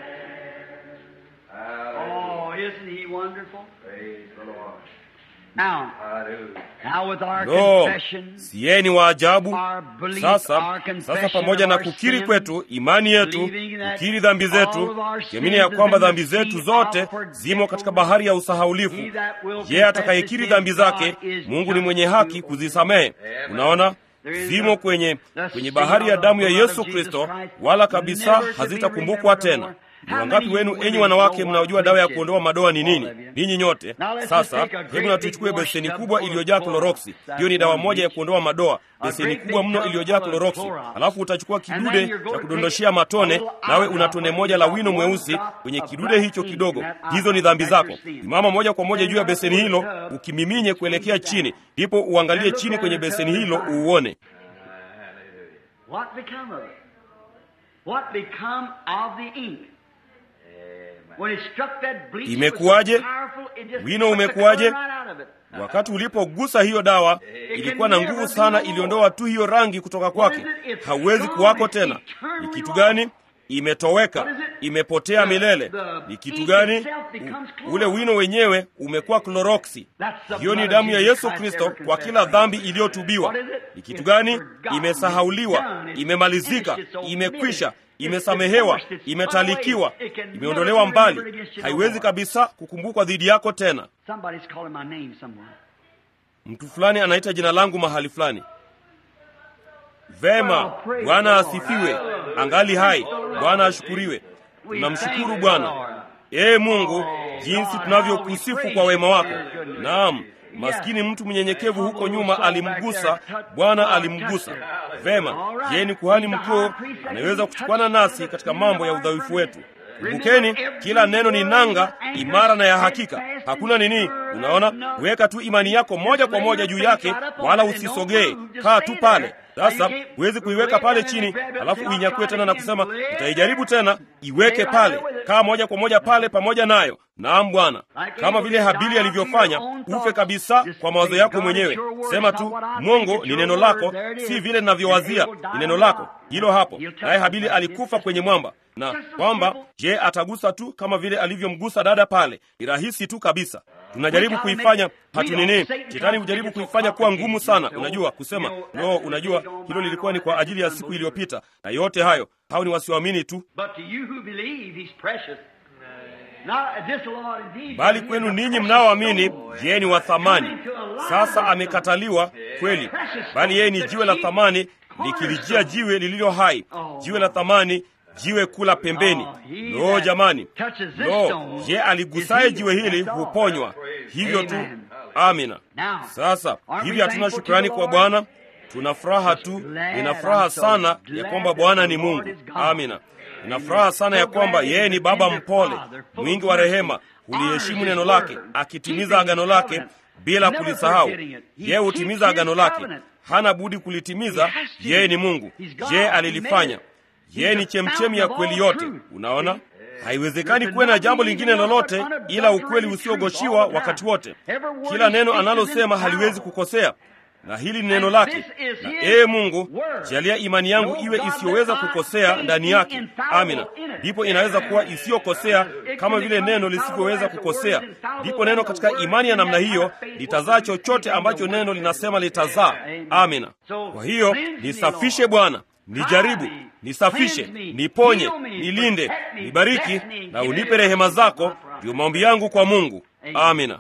Oh, isn't he wonderful? Praise the Lord. Now, Hallelujah. now with our Lo, confession, siye ni wa ajabu. our belief, Sasa, our confession sasa pamoja of na our kukiri sin, kwetu, imani yetu, believing that kukiri dhambi all zetu, of our kiamini ya sins kwamba are in dhambi the sea zetu of zote forgetfulness. zimo katika bahari ya usahaulifu. He that will Yeye confess atakayekiri his dhambi sin, zake, God is Mungu ni just mwenye to haki kuzisamehe. Unaona, There is zimo a- kwenye the kwenye sin bahari ya of the damu ya blood of Yesu Jesus Kristo, Christ wala kabisa never to be hazitakumbukwa remembered tena. more. Ni wangapi wenu enyi wanawake mnaojua dawa ya kuondoa madoa ni nini? Ninyi nyote. Sasa hebu na tuchukue beseni kubwa iliyojaa kloroksi. Hiyo ni dawa moja ya kuondoa madoa, beseni kubwa mno iliyojaa kloroksi. Alafu utachukua kidude cha kudondoshea matone, nawe una tone moja la wino mweusi kwenye kidude hicho kidogo. Hizo ni dhambi zako. Simama moja kwa moja juu ya beseni hilo, ukimiminye kuelekea chini, ndipo uangalie chini kwenye beseni hilo uuone What become of it? What become of the ink? When it struck that bleach, Imekuwaje? it was so powerful, it just Wino took the umekuwaje? color right out of it. Wakati ulipogusa hiyo dawa, ilikuwa na nguvu sana, iliondoa tu hiyo rangi kutoka kwake. Hauwezi kuwako tena. Ni kitu gani? Imetoweka, imepotea milele. Ni kitu gani? U, ule wino wenyewe umekuwa kloroksi. Hiyo ni damu ya Yesu Kristo kwa kila dhambi iliyotubiwa. Ni kitu gani? Imesahauliwa, imemalizika, imekwisha, imesamehewa, imetalikiwa, imeondolewa mbali, haiwezi kabisa kukumbukwa dhidi yako tena. Somebody's calling my name somewhere. Mtu fulani anaita jina langu mahali fulani. Vema, Bwana asifiwe, angali hai. Bwana ashukuriwe. Tunamshukuru Bwana. Ee Mungu, jinsi tunavyokusifu kwa wema wako. Naam, maskini mtu mnyenyekevu huko nyuma alimgusa, Bwana alimgusa. Vema, yeye ni kuhani mkuu, anaweza kuchukwana nasi katika mambo ya udhaifu wetu. Kumbukeni, kila neno ni nanga imara na ya hakika. Hakuna nini, unaona, weka tu imani yako moja kwa moja juu yake, wala usisogee. Kaa tu pale. Sasa huwezi kuiweka pale chini alafu uinyakue tena na kusema utaijaribu tena. Iweke pale, kaa moja kwa moja pale pamoja nayo. Naam Bwana, kama vile Habili alivyofanya, ufe kabisa kwa mawazo yako mwenyewe. Sema tu, Mungu ni neno lako, si vile ninavyowazia, ni neno lako. Hilo hapo. Naye Habili alikufa kwenye mwamba, na kwamba je, atagusa tu kama vile alivyomgusa dada pale? Ni rahisi tu kabisa. Tunajaribu kuifanya hatu nini, shetani hujaribu kuifanya kuwa ngumu sana. Unajua kusema no, unajua hilo lilikuwa ni kwa ajili ya siku iliyopita, na yote hayo hao ni wasioamini tu, But to you who believe, he's precious. Not just a Lord indeed. bali kwenu ninyi mnaoamini, yeye ni wa thamani. Sasa amekataliwa kweli, bali yeye ni jiwe la thamani, likilijia jiwe lililo hai, jiwe la thamani, jiwe kula pembeni. Lo, jamani, lo, je, aligusaye jiwe hili huponywa. Hivyo tu. Amina. Sasa hivi hatuna shukrani kwa Bwana, tuna furaha tu. Nina furaha sana ya kwamba Bwana ni Mungu. Amina. Nina furaha sana ya kwamba yeye ni Baba mpole, mwingi wa rehema, huliheshimu neno lake, akitimiza agano lake bila kulisahau. Yeye hutimiza agano lake, hana budi kulitimiza. Yeye ni Mungu. Je, alilifanya? Yeye ni chemchemi ya kweli yote. Unaona, haiwezekani kuwe na jambo lingine lolote ila ukweli usiogoshiwa wakati wote. Kila neno analosema haliwezi kukosea, na hili ni neno lake. Na ee Mungu, jalia imani yangu iwe isiyoweza kukosea ndani yake. Amina. Ndipo inaweza kuwa isiyokosea kama vile neno lisivyoweza kukosea. Ndipo neno katika imani ya namna hiyo litazaa chochote ambacho neno linasema litazaa. Amina. Kwa hiyo nisafishe Bwana, nijaribu, nisafishe, niponye, nilinde, nibariki na unipe rehema zako. Ndiyo maombi yangu kwa Mungu. Amina.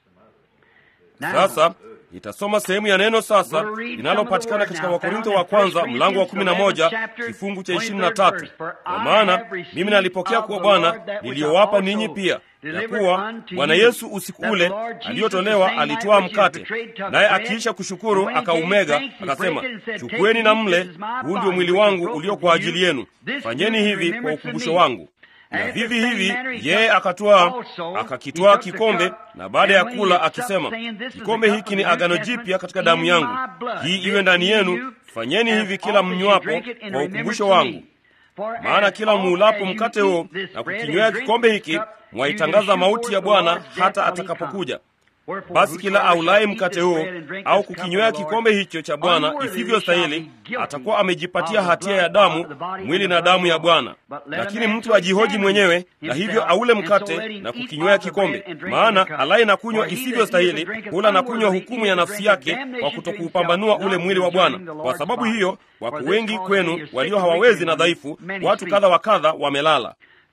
Sasa nitasoma sehemu ya neno sasa linalopatikana katika Wakorintho wa kwanza mlango wa kumi na moja kifungu cha ishirini na tatu kwa maana mimi nalipokea kuwa Bwana niliyowapa ninyi pia, ya kuwa Bwana Yesu usiku ule aliyotolewa alitoa mkate, naye akiisha kushukuru akaumega, akasema, chukueni na mle, huu ndio mwili wangu ulio kwa ajili yenu, fanyeni hivi kwa ukumbusho wangu na vivi hivi yeye akatwaa akakitwaa kikombe, na baada ya kula akisema, kikombe hiki ni agano jipya katika damu yangu, hii iwe ndani yenu, fanyeni hivi kila mnywapo kwa ukumbusho wangu. Maana kila muulapo mkate huo na kukinywea kikombe hiki, mwaitangaza mauti ya Bwana hata atakapokuja. Basi kila aulaye mkate huo au kukinywea kikombe hicho cha Bwana isivyo stahili atakuwa amejipatia hatia ya damu, mwili na damu ya Bwana. Lakini mtu ajihoji mwenyewe, na hivyo aule mkate na kukinywea kikombe. Maana alaye na kunywa isivyo stahili hula na kunywa hukumu ya nafsi yake kwa kutokuupambanua ule mwili wa Bwana. Kwa sababu hiyo, wako wengi kwenu walio hawawezi na dhaifu, watu kadha wa kadha wamelala.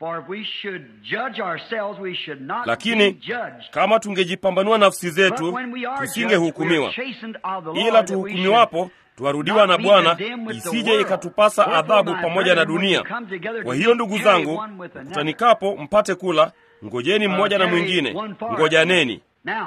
Lakini kama tungejipambanua nafsi zetu, tusingehukumiwa. Ila tuhukumiwapo, twarudiwa na Bwana, isije ikatupasa adhabu pamoja na dunia. Kwa hiyo ndugu zangu, mkutanikapo mpate kula, ngojeni mmoja na mwingine, ngojaneni.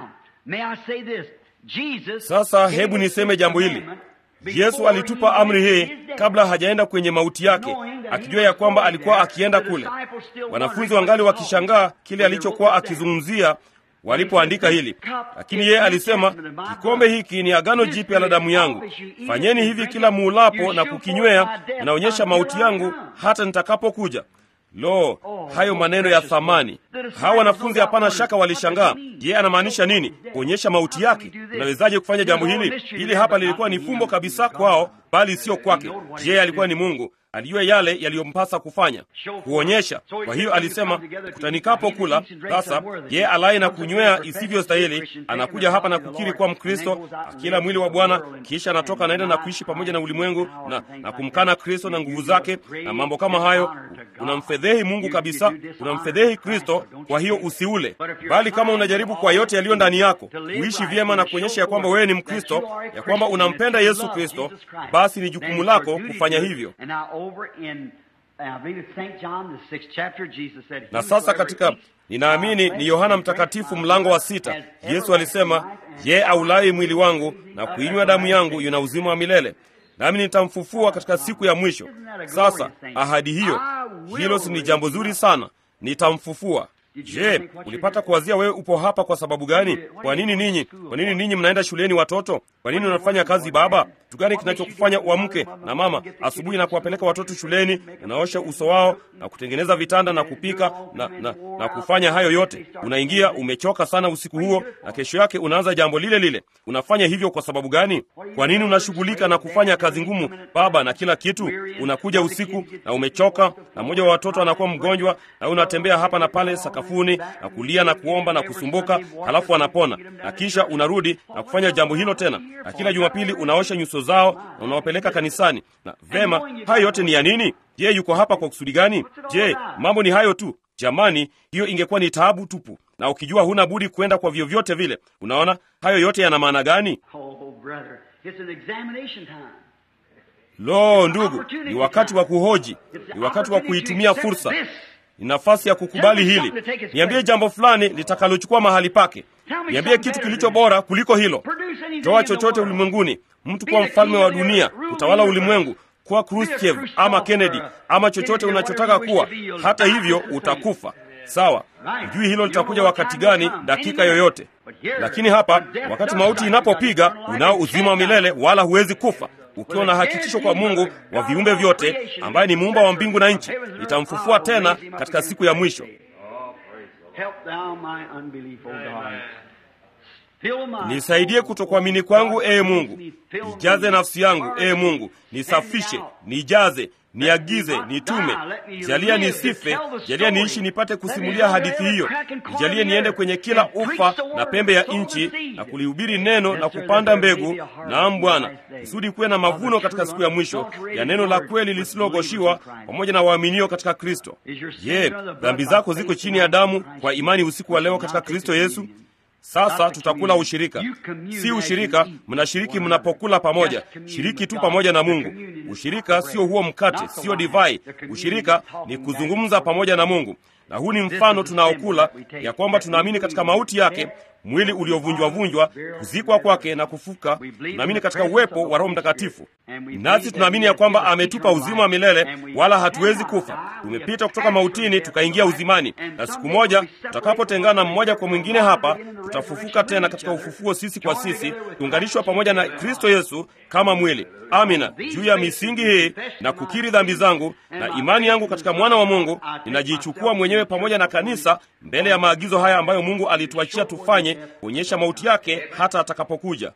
Sasa hebu niseme jambo hili. Yesu alitupa amri hii kabla hajaenda kwenye mauti yake, akijua ya kwamba alikuwa akienda kule. Wanafunzi wangali wakishangaa kile alichokuwa akizungumzia walipoandika hili, lakini yeye alisema, kikombe hiki ni agano jipya la damu yangu, fanyeni hivi kila muulapo na kukinywea, inaonyesha mauti yangu hata nitakapokuja. Lo, hayo maneno ya thamani! Hawa wanafunzi hapana shaka walishangaa. Je, anamaanisha nini? Kuonyesha mauti yake? Unawezaje kufanya jambo hili? Hili hapa lilikuwa ni fumbo kabisa kwao, bali sio kwake. Je, alikuwa ni Mungu, alijua yale yaliyompasa kufanya, kuonyesha. Kwa hiyo alisema, kutanikapo kula sasa, ye alaye na kunywea isivyostahili anakuja hapa na kukiri kuwa Mkristo, akila mwili wa Bwana, kisha anatoka anaenda na kuishi pamoja na ulimwengu na, na kumkana Kristo na nguvu zake na mambo kama hayo. Unamfedhehi Mungu kabisa, unamfedhehi Kristo. Kwa hiyo usiule, bali kama unajaribu kwa yote yaliyo ndani yako kuishi vyema na kuonyesha ya kwamba wewe ni Mkristo, ya kwamba unampenda Yesu Kristo, basi ni jukumu lako kufanya hivyo. Na sasa katika ninaamini ni Yohana Mtakatifu mlango wa sita, Yesu alisema, ye aulaye mwili wangu na kuinywa damu yangu yuna uzima wa milele, nami nitamfufua katika siku ya mwisho. Sasa ahadi hiyo, hilo si ni jambo zuri sana? Nitamfufua. Je, ulipata kuwazia wewe upo hapa kwa sababu gani? Kwa nini ninyi, kwa nini ninyi mnaenda shuleni watoto? Kwa nini unafanya kazi baba? Kitu gani kinachokufanya uamke na mama asubuhi na kuwapeleka watoto shuleni, unaosha uso wao na kutengeneza vitanda na kupika na, na, na kufanya hayo yote? Unaingia umechoka sana usiku huo, na kesho yake unaanza jambo lile lile. Unafanya hivyo kwa sababu gani? Kwa nini unashughulika na kufanya kazi ngumu baba na kila kitu? Unakuja usiku na umechoka, na mmoja wa watoto anakuwa mgonjwa, na unatembea hapa na pale sakafuni na kulia na kuomba na kusumbuka, halafu anapona, na kisha unarudi na kufanya jambo hilo tena, na kila Jumapili unaosha nyuso zao na unawapeleka kanisani. Na vema, hayo yote ni ya nini? Je, yuko hapa kwa kusudi gani? Je, mambo ni hayo tu? Jamani, hiyo ingekuwa ni taabu tupu, na ukijua huna budi kwenda kwa vyovyote vile. Unaona, hayo yote yana maana gani? Lo, ndugu, ni wakati wa kuhoji, ni wakati wa kuitumia fursa ni nafasi ya kukubali hili. Niambie jambo fulani litakalochukua mahali pake. Niambie kitu kilicho bora kuliko hilo. Toa chochote ulimwenguni, mtu kuwa mfalme wa dunia, kutawala ulimwengu, kuwa Khrushchev ama Kennedy ama chochote unachotaka kuwa. Hata hivyo utakufa. Sawa, hujui hilo litakuja wakati gani, dakika yoyote. Lakini hapa, wakati mauti inapopiga, unao uzima wa milele, wala huwezi kufa ukiwa na hakikisho kwa Mungu wa viumbe vyote, ambaye ni muumba wa mbingu na nchi, nitamfufua tena katika siku ya mwisho. Nisaidie kutokuamini kwangu, ee Mungu. Nijaze nafsi yangu, ee Mungu, nisafishe, nijaze, niagize, nitume. Jalia nisife, jalia niishi nipate kusimulia hadithi hiyo. Nijalie niende kwenye kila ufa na pembe ya nchi na kulihubiri neno na kupanda mbegu, naam Bwana, kusudi kuwe na mavuno katika siku ya mwisho ya neno la kweli lisilogoshiwa, pamoja na waaminio katika Kristo. Je, dhambi zako ziko chini ya damu kwa imani usiku wa leo katika Kristo Yesu? Sasa tutakula ushirika, si ushirika. Mnashiriki mnapokula pamoja, shiriki tu pamoja na Mungu. Ushirika sio huo mkate, sio divai. Ushirika ni kuzungumza pamoja na Mungu, na huu ni mfano tunaokula ya kwamba tunaamini katika mauti yake, mwili uliovunjwa-vunjwa, kuzikwa kwake na kufuka. Tunaamini katika uwepo wa Roho Mtakatifu, nasi tunaamini ya kwamba ametupa uzima wa milele, wala hatuwezi kufa. Tumepita kutoka mautini tukaingia uzimani, na siku moja tutakapotengana mmoja kwa mwingine hapa, tutafufuka tena katika ufufuo, sisi kwa sisi, tuunganishwa pamoja na Kristo Yesu kama mwili. Amina. Juu ya misingi hii na kukiri dhambi zangu na imani yangu katika mwana wa Mungu, ninajichukua mwenyewe pamoja na kanisa mbele ya maagizo haya ambayo Mungu alituachia tufanye, kuonyesha mauti yake hata atakapokuja.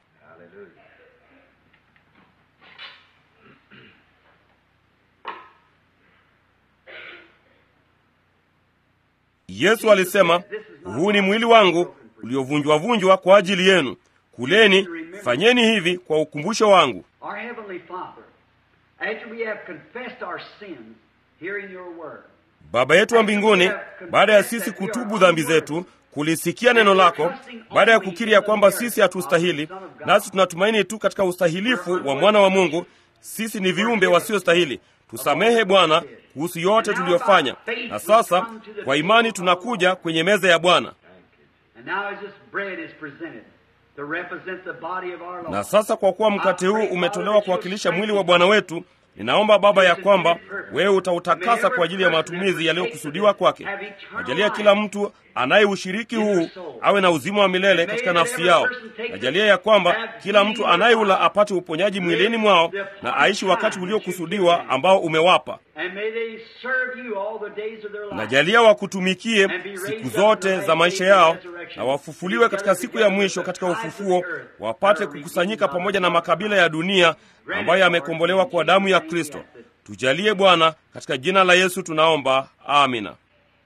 Yesu alisema, huu ni mwili wangu uliovunjwa-vunjwa kwa ajili yenu. Kuleni, fanyeni hivi kwa ukumbusho wangu. Our Heavenly Father, after we have confessed our sins, hearing your word, Baba yetu wa mbinguni, baada ya sisi kutubu dhambi zetu, kulisikia neno lako baada ya kukiri ya kwamba sisi hatustahili, nasi tunatumaini tu katika ustahilifu wa mwana wa Mungu. Sisi ni viumbe wasiostahili. Tusamehe Bwana kuhusu yote tuliyofanya, na sasa kwa imani tunakuja kwenye meza ya Bwana. And now as this bread is presented to represent the body of our Lord. Na sasa kwa kuwa mkate huu umetolewa kuwakilisha mwili wa Bwana wetu, ninaomba Baba ya kwamba wewe utautakasa kwa ajili ya matumizi yaliyokusudiwa kwake. Najalia kila mtu anayeushiriki huu awe na uzima wa milele katika nafsi yao. Najalia ya kwamba kila mtu anayeula apate uponyaji mwilini mwao na aishi wakati uliokusudiwa ambao umewapa. And may they serve you all the days of their life. Najalia wakutumikie siku zote za maisha yao na wafufuliwe katika siku ya mwisho katika ufufuo, wapate kukusanyika pamoja na makabila ya dunia ambayo yamekombolewa kwa damu ya Kristo. Tujalie Bwana, katika jina la Yesu tunaomba, amina.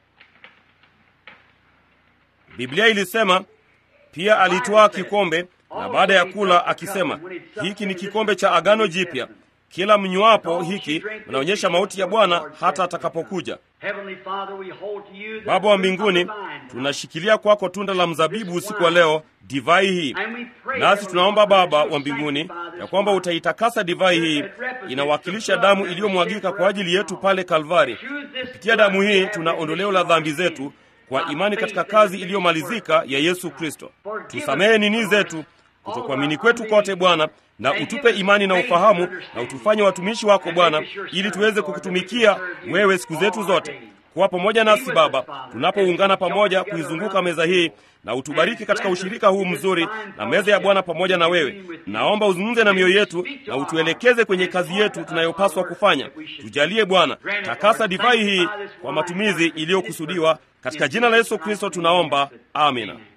Biblia ilisema pia alitwaa kikombe na baada ya kula akisema, hiki ni kikombe cha agano jipya, kila mnywapo hiki mnaonyesha mauti ya Bwana hata atakapokuja. Heavenly Father, we hold to you the Baba wa fruit of the mbinguni, vine. tunashikilia kwako tunda la mzabibu usiku wa leo, divai hii. And we pray, Nasi Heavenly tunaomba Father, Baba that you'll wa mbinguni sanctify this ya kwamba wine. utaitakasa divai hii, inawakilisha damu iliyomwagika kwa ajili yetu pale Kalvari. Kupitia damu hii tuna ondoleo la dhambi zetu kwa imani katika kazi iliyomalizika ya Yesu Kristo. Tusamehe nini zetu kutokuamini kwetu kote Bwana, na utupe imani na ufahamu, na utufanye watumishi wako Bwana, ili tuweze kukutumikia wewe siku zetu zote. Kuwa pamoja nasi Baba tunapoungana pamoja kuizunguka meza hii, na utubariki katika ushirika huu mzuri na meza ya Bwana pamoja na wewe. Naomba uzungumze na mioyo yetu na utuelekeze kwenye kazi yetu tunayopaswa kufanya. Tujalie Bwana, takasa divai hii kwa matumizi iliyokusudiwa. Katika jina la Yesu Kristo tunaomba, amina.